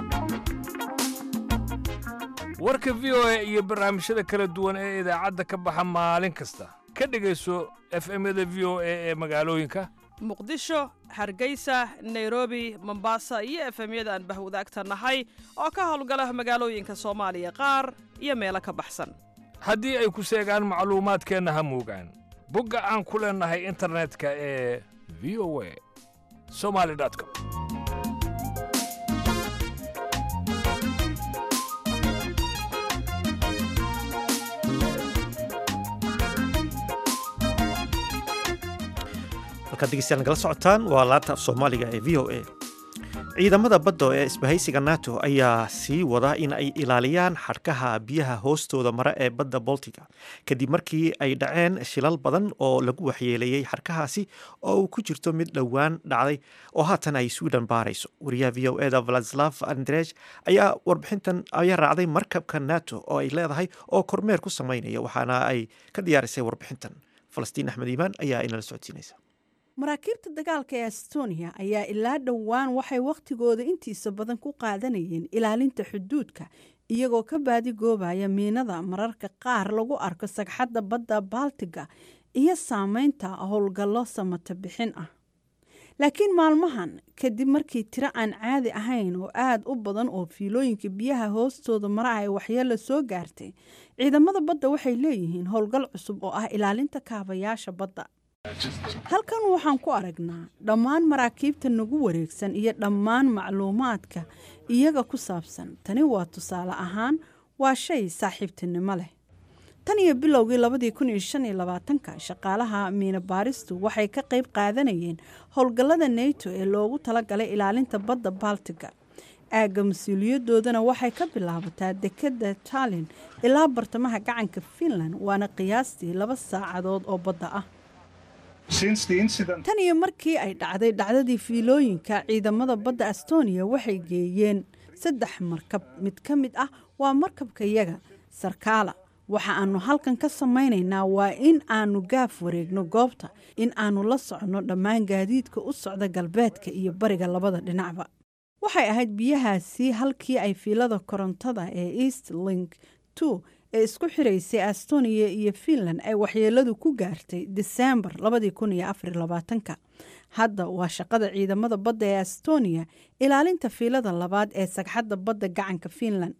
warka v o a iyo barnaamijyada kala duwan ee idaacadda ka baxa maalin kasta ka dhegayso efemyada v o a ee magaalooyinka muqdisho hargeysa nairobi mombasa iyo efemyada aan bahwadaagta nahay oo ka howlgala magaalooyinka soomaaliya qaar iyo meelo ka baxsan haddii ay ku seegaan macluumaadkeenna ha moogaan bogga aan ku leennahay internetka ee v o a somali com halkaad degeystayaal nagala socotaan waa laanta af soomaaliga ee v o a ciidamada badda ee isbahaysiga nato ayaa sii wada in ay ilaaliyaan xadhkaha biyaha hoostooda mare ee badda boltiga kadib markii ay dhaceen shilal badan oo lagu waxyeeleeyey xadhkahaasi oo uu ku jirto mid dhowaan dhacday oo haatan ay sweden baarayso wariyaha v o eda vladislav andrej ayaa warbixintan ayaa raacday markabka nato oo ay leedahay oo kormeer ku sameynaya waxaana ay ka diyaarisay warbixintan falastiin axmed iimaan ayaa inala socodsiinaysa maraakiibta dagaalka ee estonia ayaa ilaa dhowaan waxay wakhtigooda intiisa badan ku qaadanayeen ilaalinta xuduudka iyagoo ka baadigoobaya miinada mararka qaar lagu arko sagxadda badda baltiga iyo saameynta howlgallo samata bixin ah laakiin maalmahan kadib markii tiro aan caadi ahayn oo aada u badan oo fiilooyinka biyaha hoostooda mara ay waxyeelo soo gaartay ciidamada badda waxay leeyihiin howlgal cusub oo ah ilaalinta kaabayaasha badda halkan waxaan ku aragnaa dhammaan maraakiibta nagu wareegsan iyo dhammaan macluumaadka iyaga ku saabsan tani waa tusaale ahaan waa shay saaxiibtinimo leh tan iyo bilowgii labadii kun iyo shan iyo labaatanka shaqaalaha miina baaristu waxay ka qayb qaadanayeen howlgallada nato ee loogu talagalay ilaalinta badda baltiga aagga mas-uuliyadoodana waxay ka bilaabataa dekedda tallin ilaa bartamaha gacanka finland waana qiyaastii laba saacadood oo badda ah tan iyo markii ay dhacday dhacdadii fiilooyinka ciidamada badda estonia waxay geeyeen saddex markab mid ka mid ah waa markabka yaga sarkaala waxa aanu halkan ka samaynaynaa waa in aanu gaaf wareegno goobta in aanu la soconno dhammaan gaadiidka u socda galbeedka iyo bariga labada dhinacba waxay ahayd biyahaasi halkii ay fiilada korontada ee east link two ee isku xiraysay astoniya iyo finland ay waxyeeladu ku gaartay diseembar ka hadda waa shaqada ciidamada badda ee astoniya ilaalinta fiilada labaad ee sagxadda badda gacanka finland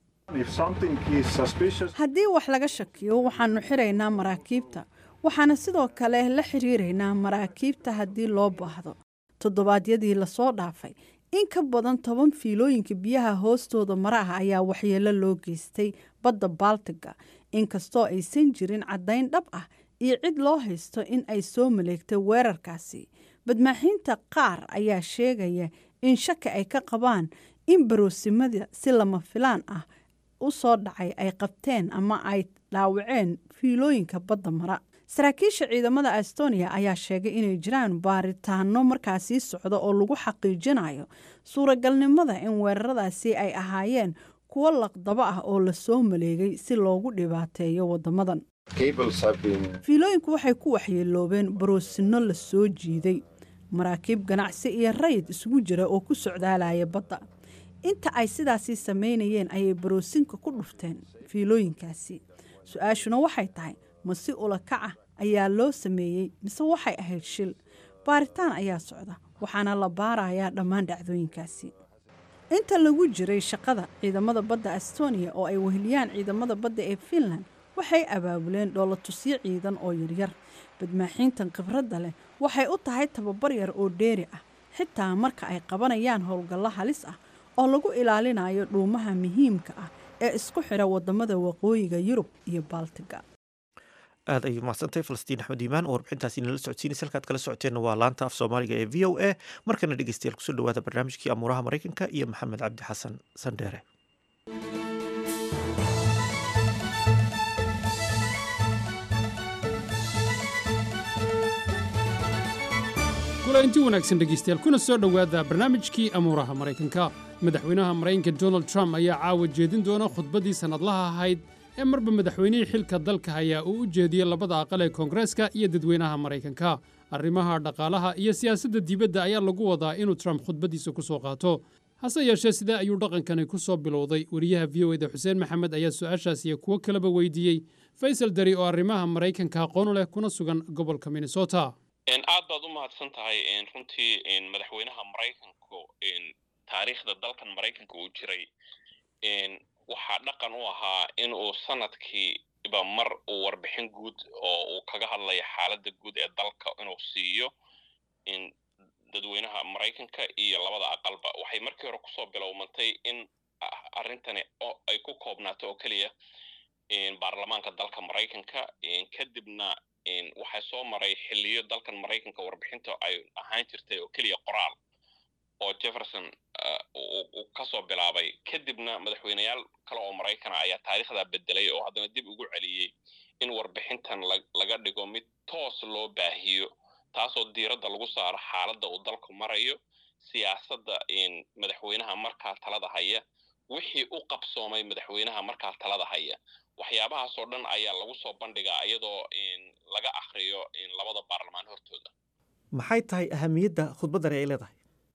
haddii wax laga shakiyo waxaanu xiraynaa maraakiibta waxaana sidoo kale la xiriiraynaa maraakiibta haddii loo baahdo toddobaadyadii lasoo dhaafay in ka badan toban fiilooyinka biyaha hoostooda mara ah ayaa waxyeelo loo geystay badda baltiga inkastoo aysan jirin caddayn dhab ah iyo cid loo haysto in ay soo maleegtay weerarkaasi badmaaxiinta qaar ayaa sheegaya in shaki ay ka qabaan in baroosimada si lama filaan ah u soo dhacay ay qabteen ama ay dhaawaceen fiilooyinka badda mara saraakiisha ciidamada estonia ayaa sheegay inay jiraan baaritaano markaasii socda oo lagu xaqiijinayo suuragalnimada in weeraradaasi ay ahaayeen kuwo laqdabo ah oo lasoo maleegay si loogu dhibaateeyo wadamadan fiilooyinku waxay ku waxyeeloobeen baroosino la soo jiiday maraakiib ganacsi iyo rayid isugu jira oo ku socdaalaya badda inta ay sidaasii samaynayeen ayay baroosinka ku dhufteen fiilooyinkaasi su-aashuna waxay tahay ma si ulakac ah ayaa loo sameeyey mise waxay ahayd shil baaritaan ayaa socda waxaana la baarayaa dhammaan dhacdooyinkaasi inta lagu jiray shaqada ciidamada badda estonia oo ay weheliyaan ciidamada badda ee finland waxay abaabuleen dhoolatusyo ciidan oo yaryar badmaaxiintan khibradda leh waxay u tahay tababar yar oo dheeri ah xitaa marka ay qabanayaan howlgallo halis ah oo lagu ilaalinayo dhuumaha muhiimka ah ee isku xidha wadamada waqooyiga yurub iyo baltiga aad ayay mahadsantahay falastiin axmed iimaan oo warbixintaasi inala socodsiinaysa halkaad kala socoteenna waa laanta af soomaaliga ee v o a markana dhegeystayaal kusoo dhawaada barnaamijkii amuuraha maraykanka iyo maxamed cabdi xasan sandheere kulanti wanaagsan dhegaystayaal kuna soo dhowaada barnaamijkii amuuraha maraykanka madaxweynaha maraykanka donald trump ayaa caawa jeedin doona khudbaddii sannadlaha ahayd ee marba madaxweynihii xilka dalka hayaa uu u jeediyey labada aqal ee koongareeska iyo dadweynaha maraykanka arrimaha dhaqaalaha iyo siyaasadda dibadda ayaa lagu wadaa inuu trump khudbaddiisa ku soo qaato hase yeeshee sidee ayuu dhaqankani ku soo bilowday wariyaha v o eda xuseen maxamed ayaa su-aashaas iyo kuwo kaleba weydiiyey faysal dari oo arrimaha maraykanka aqoon leh kuna sugan gobolka minnesota aad baad u mahadsan tahay runtii madaxweynaha maraykanku taariikhda dalkan maraykanka uu jiray waxaa dhaqan u ahaa in uu sanadkiiba mar uu warbixin guud oo uu kaga hadlayo xaaladda guud ee dalka inuu siiyo dadweynaha maraykanka iyo labada aqalba waxay markii hore kusoo bilowmantay in arrintani ay ku koobnaato oo keliya baarlamaanka dalka maraykanka kadibna waxaa soo maray xiliyo dalkan maraykanka warbixinta ay ahaan jirtay oo keliya qoraal oo jefferson uu kasoo bilaabay kadibna madaxweyneyaal kale oo maraykana ayaa taariikhdaa bedelay oo haddana dib ugu celiyey in warbixintan laga dhigo mid toos loo baahiyo taasoo diiradda lagu saaro xaaladda uu dalku marayo siyaasadda madaxweynaha markaa talada haya wixii u qabsoomay madaxweynaha markaa talada haya waxyaabahaasoo dhan ayaa lagu soo bandhigaa iyadoo laga akhriyo labada baarlamaan hortooda maxay tahay ahamiyadda khudbaddani ay leedahay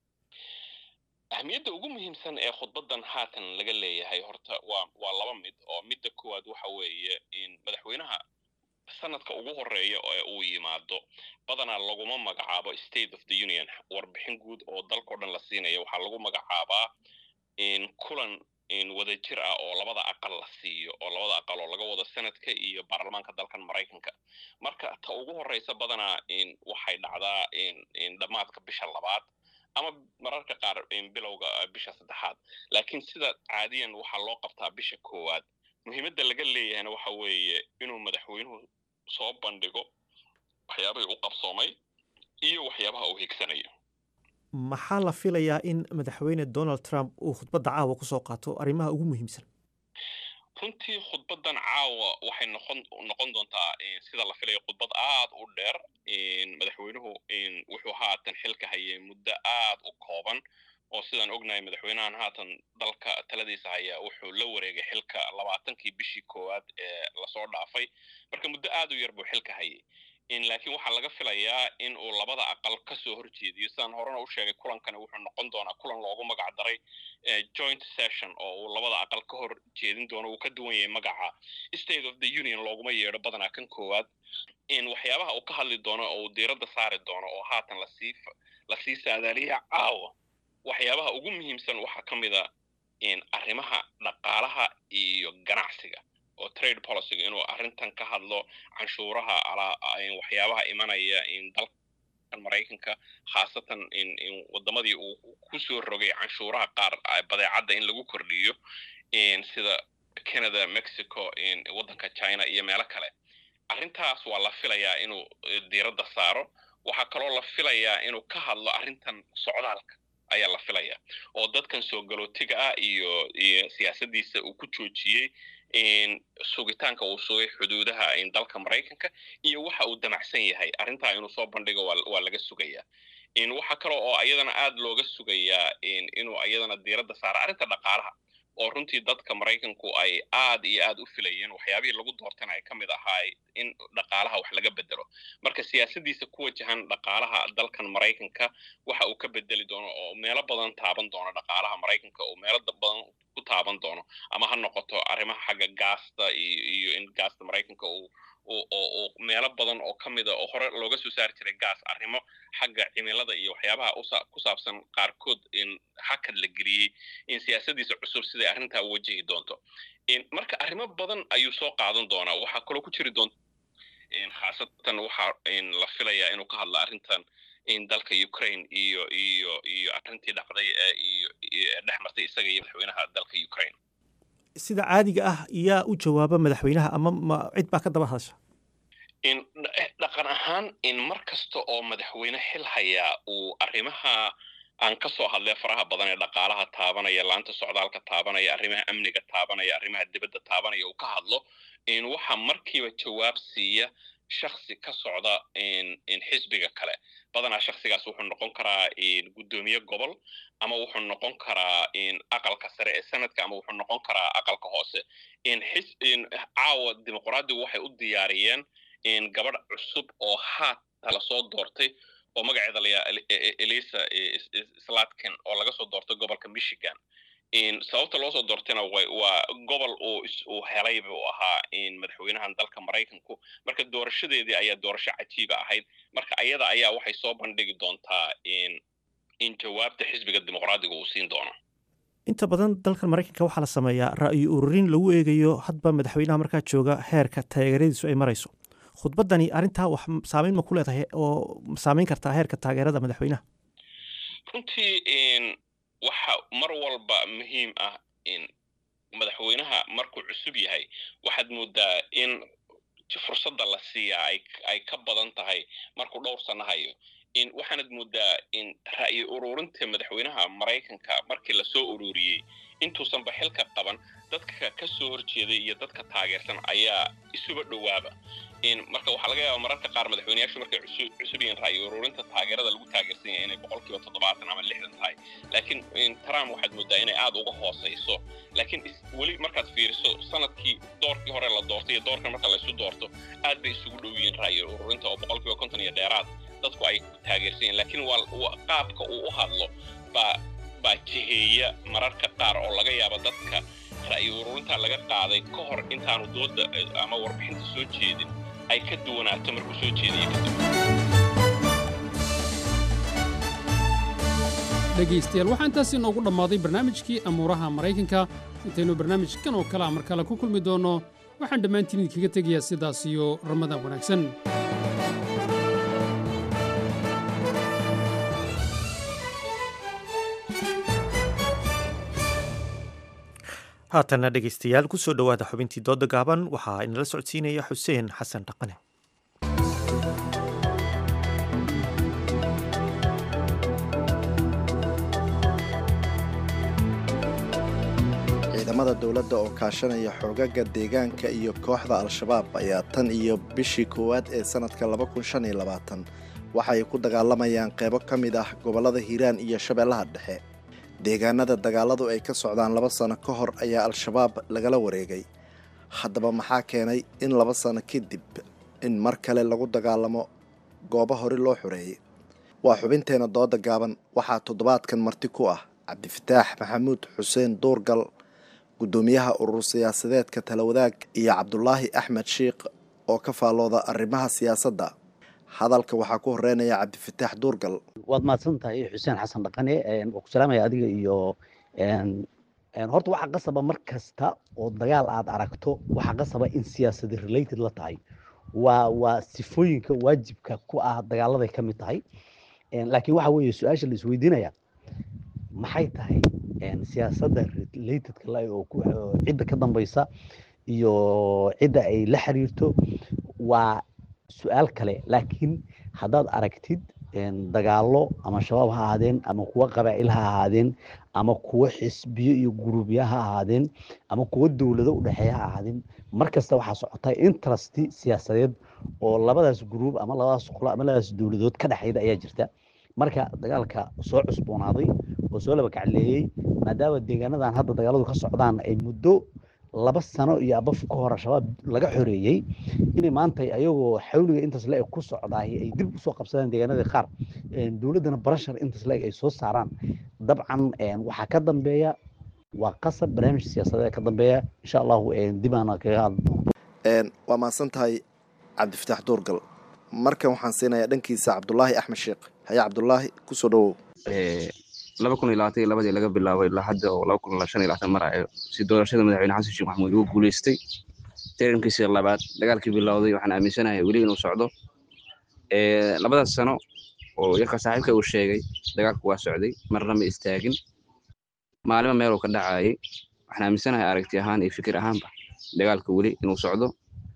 ahamiyadda ugu muhiimsan ee khudbaddan haatan laga leeyahay horta waa waa laba mid oo midda koowaad waxa weeye in madaxweynaha sanadka ugu horeeya ee uu yimaado badanaa laguma magacaabo state of the union warbixin guud oo dalkao dhan la siinaya waxaa lagu magacaabaa kulan wadajir ah oo labada aqal la siiyo oo labada aqal oo laga wado sanadka iyo baarlamaanka dalkan maraykanka marka ta ugu horeysa badanaa waxay dhacdaa dhammaadka bisha labaad ama mararka qaar bilowga bisha saddexaad laakiin sida caadiyan waxaa loo qabtaa bisha koowaad muhiimadda laga leeyahayna waxa weeye inuu madaxweynuhu soo bandhigo waxyaabahii u qabsoomay iyo waxyaabaha uu higsanayo maxaa la filayaa in madaxweyne donald trump uu khudbadda caawa ku soo qaato arrimaha ugu muhiimsan runtii khudbaddan caawa waxay noqon noqon doontaa sida la filayo khudbad aad u dheer madaxweynuhu wuxuu haatan xilka hayay muddo aad u kooban oo sidaan ognahay madaxweynahan haatan dalka taladiisa haya wuxuu la wareegay xilka labaatankii bishii koowaad ee lasoo dhaafay marka muddo aad u yar buu xilka hayay laakiin waxaa laga filayaa in uu labada aqal ka soo horjeediyo sidaan horena u sheegay kulankani wuxuu noqon doonaa kulan loogu magac daray joint session oo uu labada aqal ka hor jeedin doono uu ka duwan yahay magaca state of the union looguma yeedho badanaa kan koowaad waxyaabaha uu ka hadli doono oo uu diiradda saari doono oo haatan lasii lasii saadaaliya caawa waxyaabaha ugu muhiimsan waxaa ka mid a arrimaha dhaqaalaha iyo ganacsiga oo trade policyga inuu arrintan ka hadlo canshuuraha waxyaabaha imanaya dalkan maraykanka khaasatan wadamadii uu ku soo rogay canshuuraha qaar badeecadda in lagu kordhiyo sida canada mexico waddanka china iyo meelo kale arrintaas waa la filayaa inuu diiradda saaro waxaa kaloo la filayaa inuu ka hadlo arrintan socdaalka ayaa la filayaa oo dadkan soo galootiga ah iyo iyo siyaasaddiisa uu ku joojiyey sugitaanka uu sugay xuduudaha dalka maraykanka iyo waxa uu damacsan yahay arrintaa inuu soo bandhigo waa laga sugayaa waxaa kale oo ayadana aad looga sugayaa inuu ayadana diiradda saaro arrinta dhaqaalaha oo runtii dadka maraykanku ay aad iyo aad u filayeen waxyaabihii lagu doortana ay ka mid ahaay in dhaqaalaha wax laga bedelo marka siyaasaddiisa ku wajahan dhaqaalaha dalkan maraykanka waxa uu ka bedeli doono oo meelo badan taaban doono dhaqaalaha maraykanka oo meelo badan ku taaban doono ama ha noqoto arrimaha xagga gaasta iyo in gaasta maraykanka uu oo meelo badan oo ka mida oo hore looga soo saari jiray gaas arrimo xagga cimilada iyo waxyaabaha ku saabsan qaarkood in hakad la geliyey in siyaasaddiisa cusub siday arrintaa u wajahi doonto marka arrimo badan ayuu soo qaadan doonaa waxaa kaloo ku jiri doonta khaasatan waxaa la filayaa inuu ka hadla arrintan in dalka ukraine iyo iyo iyo arrintii dhacday iyo dhex martay isaga iyo madaxweynaha dalka ukraine sida caadiga ah yaa u jawaaba madaxweynaha ama ma cid baa ka daba hadasha in dhaqan ahaan in mar kasta oo madaxweyne xil hayaa uu arrimaha aan ka soo hadlay faraha badan ee dhaqaalaha taabanaya laanta socdaalka taabanaya arrimaha amniga taabanaya arrimaha dibadda taabanaya uu ka hadlo in waxa markiiba jawaab siiya shaksi ka socda in xisbiga kale badanaa shaksigaas wuxuu noqon karaa guddoomiye gobol ama wuxuu noqon karaa aqalka sare ee sanadka ama wuxuu noqon karaa aqalka hoose caawa dimuqraadigu waxay u diyaariyeen gabadh cusub oo haata lasoo doortay oo magaceeda layaa elisa slatkin oo laga soo doortay gobolka michigan sababta loo soo doortayna waa gobol uu helay buu ahaa madaxweynahan dalka maraykanku marka doorashadeedii ayaa doorasho cajiiba ahayd marka ayada ayaa waxay soo bandhigi doontaa in jawaabta xisbiga dimuqraadiga uu siin doono inta badan dalkan maraykanka waxaa la sameeyaa ra'yi ururin lagu eegayo hadba madaxweynaha markaa jooga heerka taageeradiisu ay marayso khudbaddani arrintaa wax saameyn ma ku leedahay oo saameyn kartaa heerka taageerada madaxweynaha runtii waxa mar walba muhiim ah in madaxweynaha markuu cusub yahay waxaad moodaa in fursadda la siiyaa ay ka badan tahay markuu dhowr sano hayo in waxaanad moodaa in ra'yi ururinta madaxweynaha maraykanka markii lasoo ururiyey intuusanba xilka qaban dadka ka soo horjeeday iyo dadka taageersan ayaa isuba dhowaaba marka waxaa laga yaaba mararka qaar madaxweyneyaashu markay cusub yihiin ra'yi ururinta taageerada lagu taageersan yahay inay boqolkiiba toddobaatan ama lixdan tahay laakiin trump waxaad moodaa inay aad uga hoosayso laakiin weli markaad fiiriso sanadkii doorkii hore la doortay iyo doorkan marka laysu doorto aad bay isugu dhow yihiin ra'yi ururinta oo boqolkiiba konton iyo dheeraad dadku ay taageersan yihiin laakiin waa qaabka uu u hadlo baa baa jiheeya mararka qaar oo laga yaabo dadka ra'yi ururinta laga qaaday ka hor intaanu dooda ama warbixinta soo jeedin ay ka duwanaato markuu soo jeediye kadib dhegaystayaal waxaa intaas inoogu dhammaaday barnaamijkii amuuraha maraykanka intaynu barnaamijkan oo kale a mar kale ku kulmi doonno waxaan dhammaantiin idinkaga tegayaa sidaas iyo ramadaan wanaagsan haatanna dhegaystayaal ku soo dhowaada xubintii dooda gaaban waxaa inala socodsiinaya xuseen xasan dhaqane ciidamada dowladda oo kaashanaya xoogaga deegaanka iyo kooxda al-shabaab ayaa tan iyo bishii koowaad ee sannadka waxa ay ku dagaalamayaan qeybo ka mid ah gobollada hiiraan iyo shabeellaha dhexe deegaanada dagaaladu ay ka socdaan laba sano ka hor ayaa al-shabaab lagala wareegay haddaba maxaa keenay in laba sano kadib in mar kale lagu dagaalamo goobo hore loo xoreeyey waa xubinteena dooda gaaban waxaa toddobaadkan marti ku ah cabdifataax maxamuud xuseen duurgal guddoomiyaha urur siyaasadeedka talawadaag iyo cabdulaahi axmed shiikh oo ka faallooda arrimaha siyaasadda hadalka waxaa ku horeynaya cabdifataax duurgal waad mahadsan tahay xuseen xasan dhaqane waa ku salaamaya adiga iyo horta waxaa qasaba mar kasta oo dagaal aad aragto waxaa qasaba in siyaasadi related la tahay waa waa sifooyinka waajibka ku ah dagaaladay ka mid tahay laakiin waxa weeye su-aasha la isweydiinaya maxay tahay siyaasadda relatedka la oo cidda ka dambaysa iyo cidda ay la xiriirto waa su-aal kale laakiin haddaad aragtid dagaallo ama shabaab ha ahaadeen ama kuwo qabaa'il ha ahaadeen ama kuwo xisbiyo iyo guruubya ha ahaadeen ama kuwo dowlado u dhexeeya ha ahaadeen mar kasta waxaa socota interest siyaasadeed oo labadaas guruub ama labadaas qolo ama labadaas dowladood ka dhexeyda ayaa jirta marka dagaalka soo cusboonaaday oo soo laba kacleeyey maadaama deegaanadan hadda dagaaladu ka socdaan ay muddo laba sano iyo abaf ka hor shabaab laga xoreeyey inay maanta ayagoo xawliga intaas le ku socdaay ay dib usoo qabsadaan deegaanadii qaar dowladdana barashar intaas le ay soo saaraan dabcan waxaa ka dambeeya waa qasab barnaamij siyaasadeed ka dambeeya insha allahu dib aan kaga hadli doono waa mahadsan tahay cabdifataax duurgal markan waxaan siinayaa dhankiisa cabdulaahi axmed sheekh haye cabdulaahi kusoo dhawow laba kun iyo labaatan iyo labadii laga bilaabay ilaa hadda oo laba kun iyo shan iyo labaatan marayo si doorashada madaxweyne xasan sheekh maxamuud ugu guuleystay tarankiisii labaad dagaalkii bilowday waxaan aaminsanahay weli inuu socdo labadaas sano oo yarka saaxiibka uu sheegay dagaalku waa socday marna ma istaagin maalimo meeluu ka dhacayay waxaan aaminsanahay aragti ahaan iyo fikir ahaanba dagaalka weli inuu socdo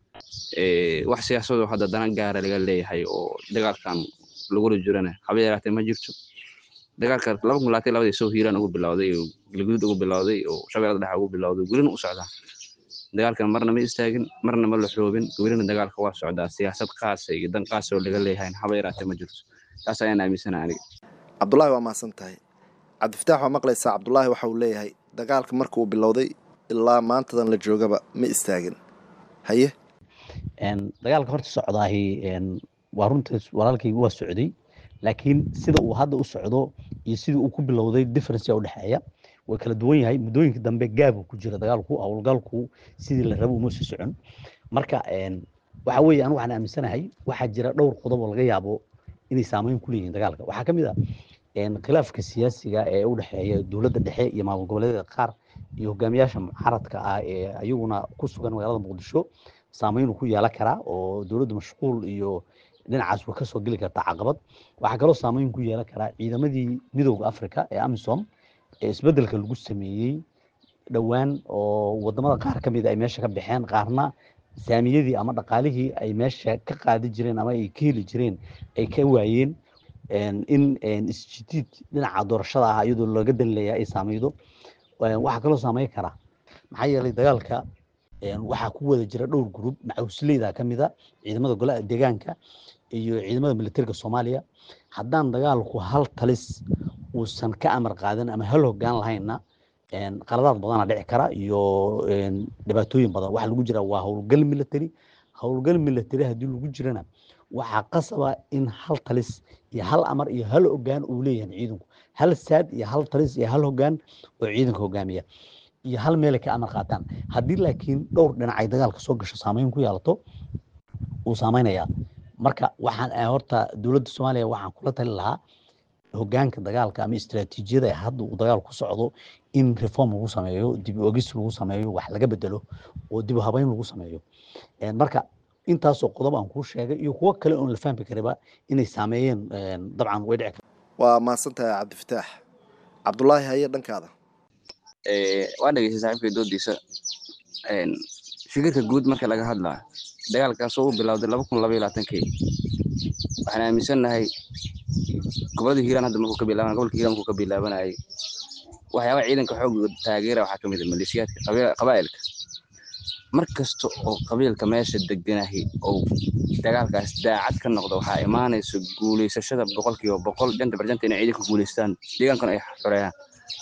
wax siyaasadoo hadda dana gaara laga leeyahay oo dagaalkan lagula jirana haba yaraatee ma jirto dagaalka laba kun labaatan labadii soo hiiraan ugu bilowday oo galguduud ugu bilowday oo shabeellada dhexe ugu bilowday welina u socdaa dagaalkan marna ma istaagin marna ma la xoobin welina dagaalka waa socdaa siyaasad qaasa iyo dan qaasa oo laga leeyahay haba yaraatee ma jirto taas ayaan aaminsanaha aniga cabdulaahi waa mahadsan tahay cabdifataax waa maqlaysaa cabdulaahi waxa uu leeyahay dagaalka marka uu bilowday ilaa maantadan la joogaba ma istaagin haye dagaalka horta socdaahi waa runtaas walaalkaygu waa socday laakiin sida uu hadda u socdo iyo sidii uu ku bilowday differencea u dhexeeya way kala duwan yahay muddooyinka dambe gaabu ku jira dagaalku howlgalku sidii la rabo uma sii socon marka waxa weeye anu waxaan aaminsanahay waxaa jira dhowr qodob oo laga yaabo inay saameyn ku leeyihiin dagaalka waxaa ka mid ah khilaafka siyaasiga ee u dhexeeya dowladda dhexe iyo maamul goboleedyada qaar iyo hogaamiyaasha mucaaradka ah ee ayaguna ku sugan magaalada muqdisho saameyn uu ku yeelan karaa oo dowladda mashquul iyo dhinacaas way kasoo geli kartaa caqabad waxaa kaloo saameyn ku yeelan karaa ciidamadii midooda africa ee amisom ee isbedelka lagu sameeyey dhowaan oo wadamada qaar ka mid ay meesha ka baxeen qaarna saamiyadii ama dhaqaalihii ay meesha ka qaadi jireen ama ay ka heli jireen ay ka waayeen in isjidiid dhinaca doorashada ah iyadoo laga danleeya ay saameydo waxaa kaloo saameyn karaa maxaa yeelay dagaalka waxaa ku wada jira dhowr gurub macawisleyda ka mid a ciidamada golaha deegaanka iyo ciidamada militariga soomaaliya haddaan dagaalku hal talis uusan ka amar qaadan ama hal hogaan lahaynna qaladaad badana dhici kara iyo dhibaatooyin badan waxa lagu jira waa howlgal military howlgal military haddii lagu jirana waxaa qasaba in hal talis iyo hal amar iyo hal hogaan uu leeyahay ciidanku hal saad iyo hal talis iyo hal hogaan oo ciidanka hogaamiya iyo hal meelay ka amar qaataan haddii laakiin dhowr dhinac ay dagaalka soo gasho saameyn ku yeelato wuu saameynayaa marka waxaan horta dowladda soomaaliya waxaan kula tali lahaa hogaanka dagaalka ama istiraatiijiyada hadda uu dagaal ku socdo in reform lagu sameeyo dib ogis lagu sameeyo wax laga bedelo oo dib habeyn lagu sameeyo marka intaasoo qodob aan kuu sheegay iyo kuwo kale oon la fahmi kariba inay saameeyeen dabcan way dhici waa mahadsan tahay cabdifataax cabdulaahi haye dhankaada waa dhegeystay saaxiibkay doodiisa fikirka guud marka laga hadlaa dagaalkaasoo u bilowday laba kun laba iyo labaatankii waxaan aaminsannahay gobolada hiiraan hadda markuu ka bilaaban gobolka hiiraan markuu ka bilaabanayay waxyaabaha ciidanka xoogga taageera waxaa ka mid ah maleeshiyaadka qabaa'ilka mar kasta oo qabiilka meesha deganahi oo dagaalkaas daacad ka noqda waxaa imaanaysa guulaysashada boqolkiiba boqol janta barjanta inay ciidanka guulaystaan deegaankana ay xoreeyaan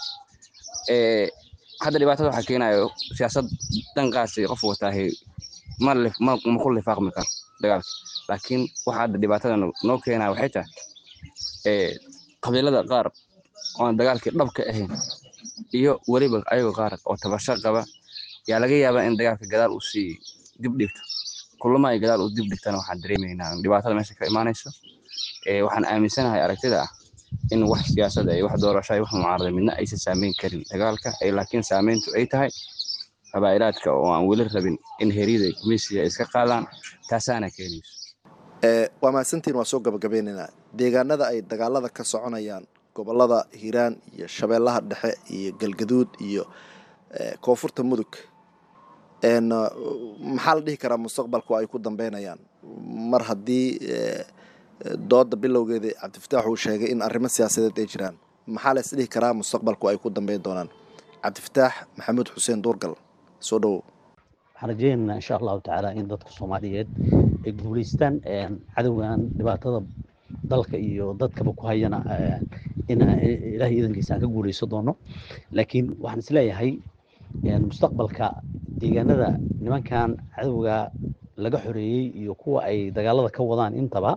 hadda dhibaatada waxaa keenayo siyaasad dhanqaasi qof wataahi ma ku lifaaqmi karo dagaalka laakiin waxa hadda dhibaatada noo keenaa waxay tahay qabiilada qaar oon dagaalkii dhabka ahayn iyo weliba ayagoo qaar oo tabasho qaba yaa laga yaabaa in dagaalka gadaal u sii dib dhigto kulama ay gadaal u dib dhigtana waxaan dareemaynaa dhibaatada meesha ka imaanayso waxaan aaminsanahay aragtida ah in wax siyaasada iyo wax doorasho iyo wax mucaarada midna aysan saameyn karin dagaalka laakiin saameyntu ay tahay qabaa'ilaadka oo aan weli rabin in heryada gumeysiga ay iska qaadaan taasaana keenayso waa mahadsantiin waa soo gabagabeynaynaa deegaanada ay dagaalada ka soconayaan gobolada hiiraan iyo shabeellaha dhexe iyo galgaduud iyo koonfurta mudug maxaa la dhihi karaa mustaqbalku ay ku dambeynayaan mar haddii dooda bilowgeeda cabdifataax uu sheegay in arrimo siyaasadeed ay jiraan maxaa la isdhihi karaa mustaqbalku ay ku dambeyn doonaan cabdifataax maxamuud xuseen duurgal soo dhowow waxaan rajeynaynaa insha allahu tacaala in dadka soomaaliyeed ay guulaystaan cadowgan dhibaatada dalka iyo dadkaba ku hayana in ilaahay idankiisa aan ka guulaysan doono laakiin waxaan isleeyahay mustaqbalka deegaanada nimankan cadowga laga xoreeyey iyo kuwa ay dagaalada ka wadaan intaba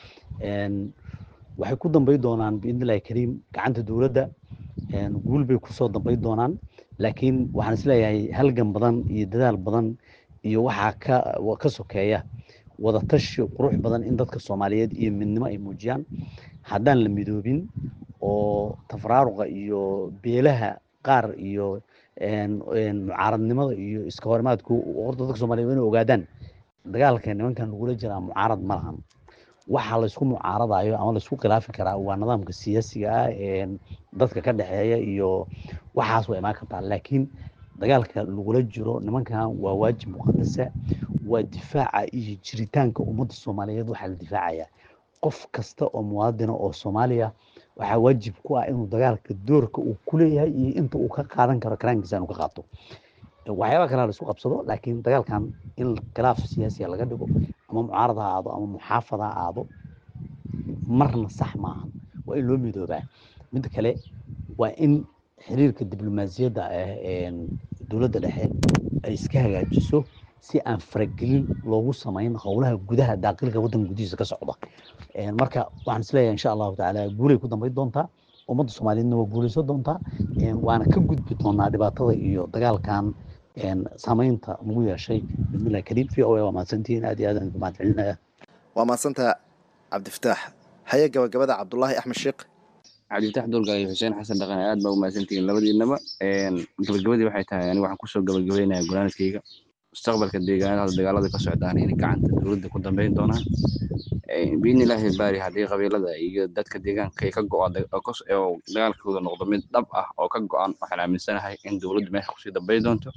waxay ku dambayn doonaan biidnillahi kariim gacanta dowladda guul bay kusoo dambayn doonaan laakiin waxaan isleeyahay halgan badan iyo dadaal badan iyo waxaa ka ka sokeeya wadatashi qurux badan in dadka soomaaliyeed iyo midnimo ay muujiyaan haddaan la midoobin oo tafaraaruqa iyo beelaha qaar iyo mucaaradnimada iyo iska horimaadku horta dadka soomaliyeed inay ogaadaan dagaalka nimankan lagula jiraa mucaarad ma lahan waxa laysku mucaaradayo ama laysku khilaafi karaa waa nidaamka siyaasiga ah ee dadka ka dhexeeya iyo waxaas waa imaan kartaa laakiin dagaalka lagula jiro nimankan waa waajib muqadasa waa difaaca iyo jiritaanka ummadda soomaaliyeed waxaa la difaacaya qof kasta oo muwaadina oo soomaaliya waxaa waajib ku ah inuu dagaalka doorka uu ku leeyahay iyo inta uu ka qaadan karo karaankiisa inuu ka qaato waxyaaba kale la isku qabsado laakiin dagaalkan in khilaaf siyaasiya laga dhigo ama mucaarad ha aado ama muxaafad ha aado marna sax maaha waa in loo midoobaa midda kale waa in xiriirka diblomaasiyadda ah ee dowladda dhexe ay iska hagaajiso si aan faragelin loogu samayn howlaha gudaha daaqilka waddanka gudihiisa ka socda marka waxaan isleeyahay insha allahu tacaala guulay ku dambayn doontaa ummadda soomaaliyeedna waa guulaysan doontaa waana ka gudbi doonaa dhibaatada iyo dagaalkan saamaynta lagu yeeshay bismillahi kariim v o a waa mahadsantihiin aad iyo aad aan mahad celinaya waa mahadsantaha cabdifataax haye gabagabada cabdulaahi axmed sheekh cabdifatax dulgal iyo xuseen xasan dhaqan aad baa u mahadsantihiin labadiinaba gabagabadii waxay tahay aniga waxaan kusoo gabagabeynaya golaanadkayga mustaqbalka deegaanada hadda dagaalada ka socdaan inay gacanta dowladda ku dambeyn doonaan biidni illaahi baari haddii qabiilada iyo dadka deegaanka ay ka go-aan oo dagaalkooda noqdo mid dhab ah oo ka go-an waxaan aaminsanahay in dowladdu meesha kusii dambeyn doonto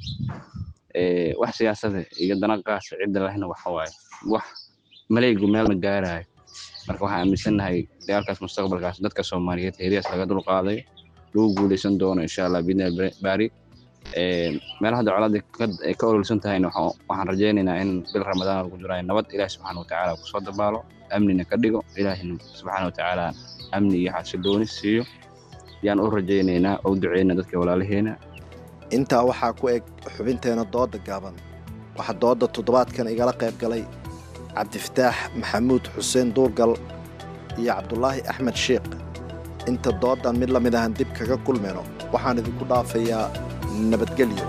wax siyaasada iyo dana qaasa cidda lahna waxa waaye wax maleygu meel ma gaarayo marka waxaan aaminsanahay dagaalkaas mustaqbalkaas dadka soomaaliyeed heeriyaas laga dul qaaday lagu guuleysan doono insha allah biidni baari meelaha hadda colaada ay ka ololsan tahayna waxaan rajaynaynaa in bil ramadaan lagu jirayo nabad ilaah subxaana watacaala kusoo dabaalo amnina ka dhigo ilaahina subxaana watacaala amni iyo xasilooni siiyo yaan u rajaynaynaa oo duceyna dadka walaalaheena intaa waxaa ku eg xubinteena dooda gaaban waxaa dooda toddobaadkan igala qayb galay cabdifataax maxamuud xuseen duurgal iyo cabdulaahi axmed sheekh inta doodan mid la mid ahan dib kaga kulmayno waxaan idinku dhaafayaa nabadgelyo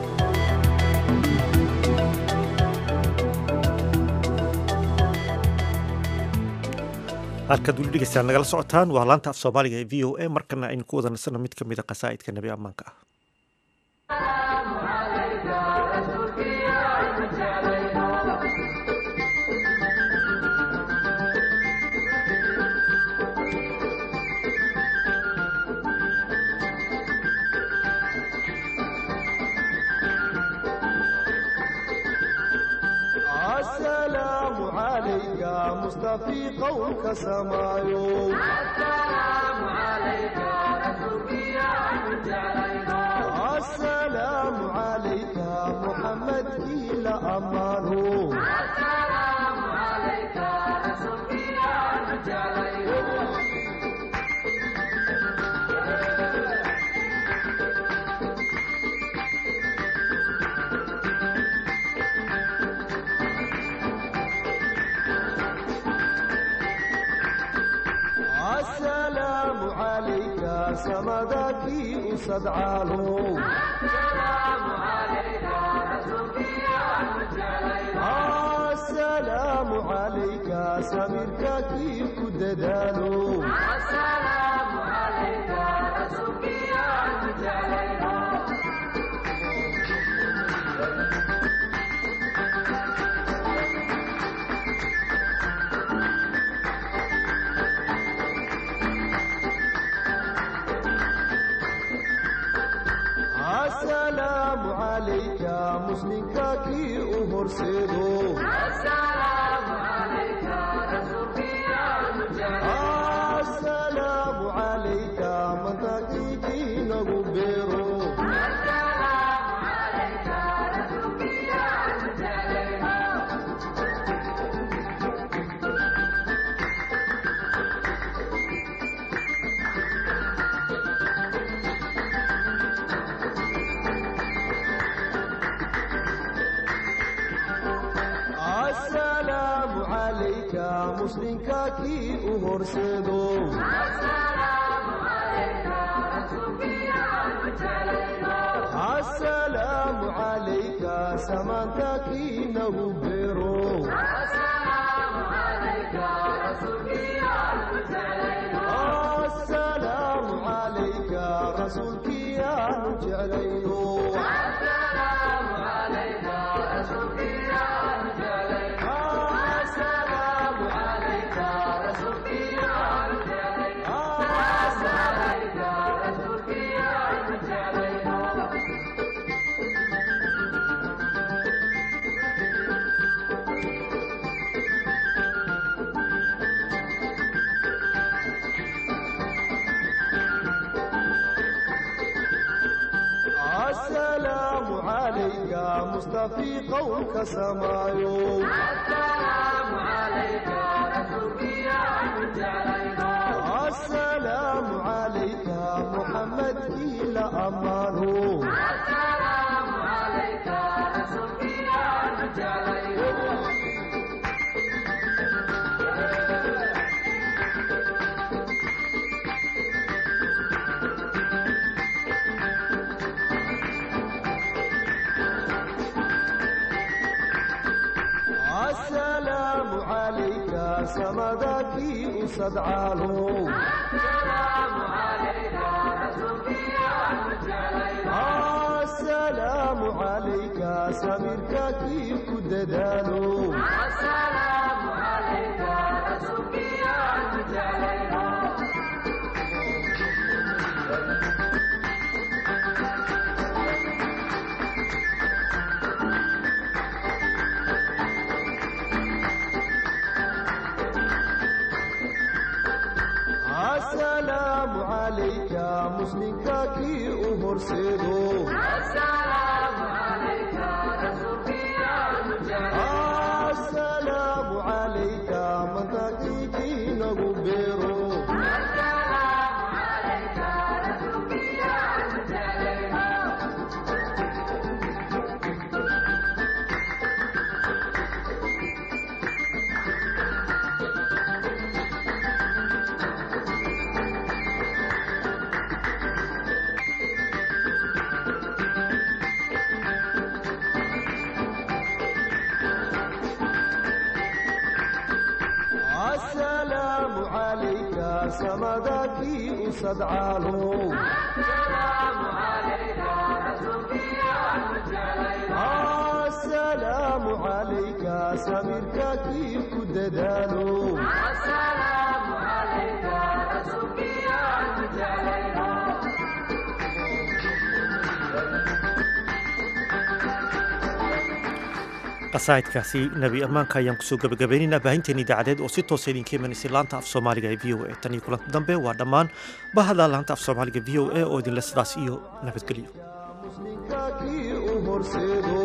halkaad weli dhegeystaan nagala socotaan waa laanta af soomaaliga ee v o a markana aynu ku wada nasano mid ka mid a qasaa'idka nebi ammaanka ah السلام عليك مصطفى قولك سمايو السلام عليك رسولك يا السلام عليك محمد إلى أمانه السلام عليك رسولك يا عليك سمدك أسدعاله السلام عليك سميرك كيف كددالو السلام عليك رسولك يا مجالينا السلام عليك مسلمك كي أهرسدو السلام عليك رسولك يا مجاهد السلام عليك من تكيكي نغبرو السلام عليك رسولك يا مجاهد السلام عليك مسلمك كي أهرسدو السلام عليك رسولك يا مجاهد السلام عليك سمانتك نغبرو السلام عليك رسولك يا مجاهد السلام عليك رسولك يا مجاهد السلام عليك رسولك يا السلام عليك رسولك يا السلام عليك رسولك يا السلام عليك مصطفي قولك سمايو السلام عليك رسولك يا مجاهد السلام عليك محمد إلى أمانه السلام عليك رسولك يا مجاهد السلام عليك سمدك أسدعاله السلام عليك رسولك يا مجاهد السلام عليك سميرك كيف كددالو السلام عليك رسولك يا مجاهد السلام عليك مسلمك كي أهرسدو السلام عليك رسولك يا مجاهد السلام عليك من تكيكي نغبرو السلام عليك رسولك يا مجاهد السلام عليك سمدك أسدعاله السلام عليك رسولك يا مجاهد السلام عليك سميرك كيف كددالو السلام عليك رسولك يا مجاهد qasaa'idkaasi nebi ammaanka ayaan kusoo gabagabaynaynaa baahinteen idaacadeed oo si toosa idinka imanaysay laanta af soomaaliga ee v o a tan iyo kulanti dambe waa dhammaan bahada laanta af soomaaliga v o a oo idinle sidaas iyo nabadgelyo kii u horseedo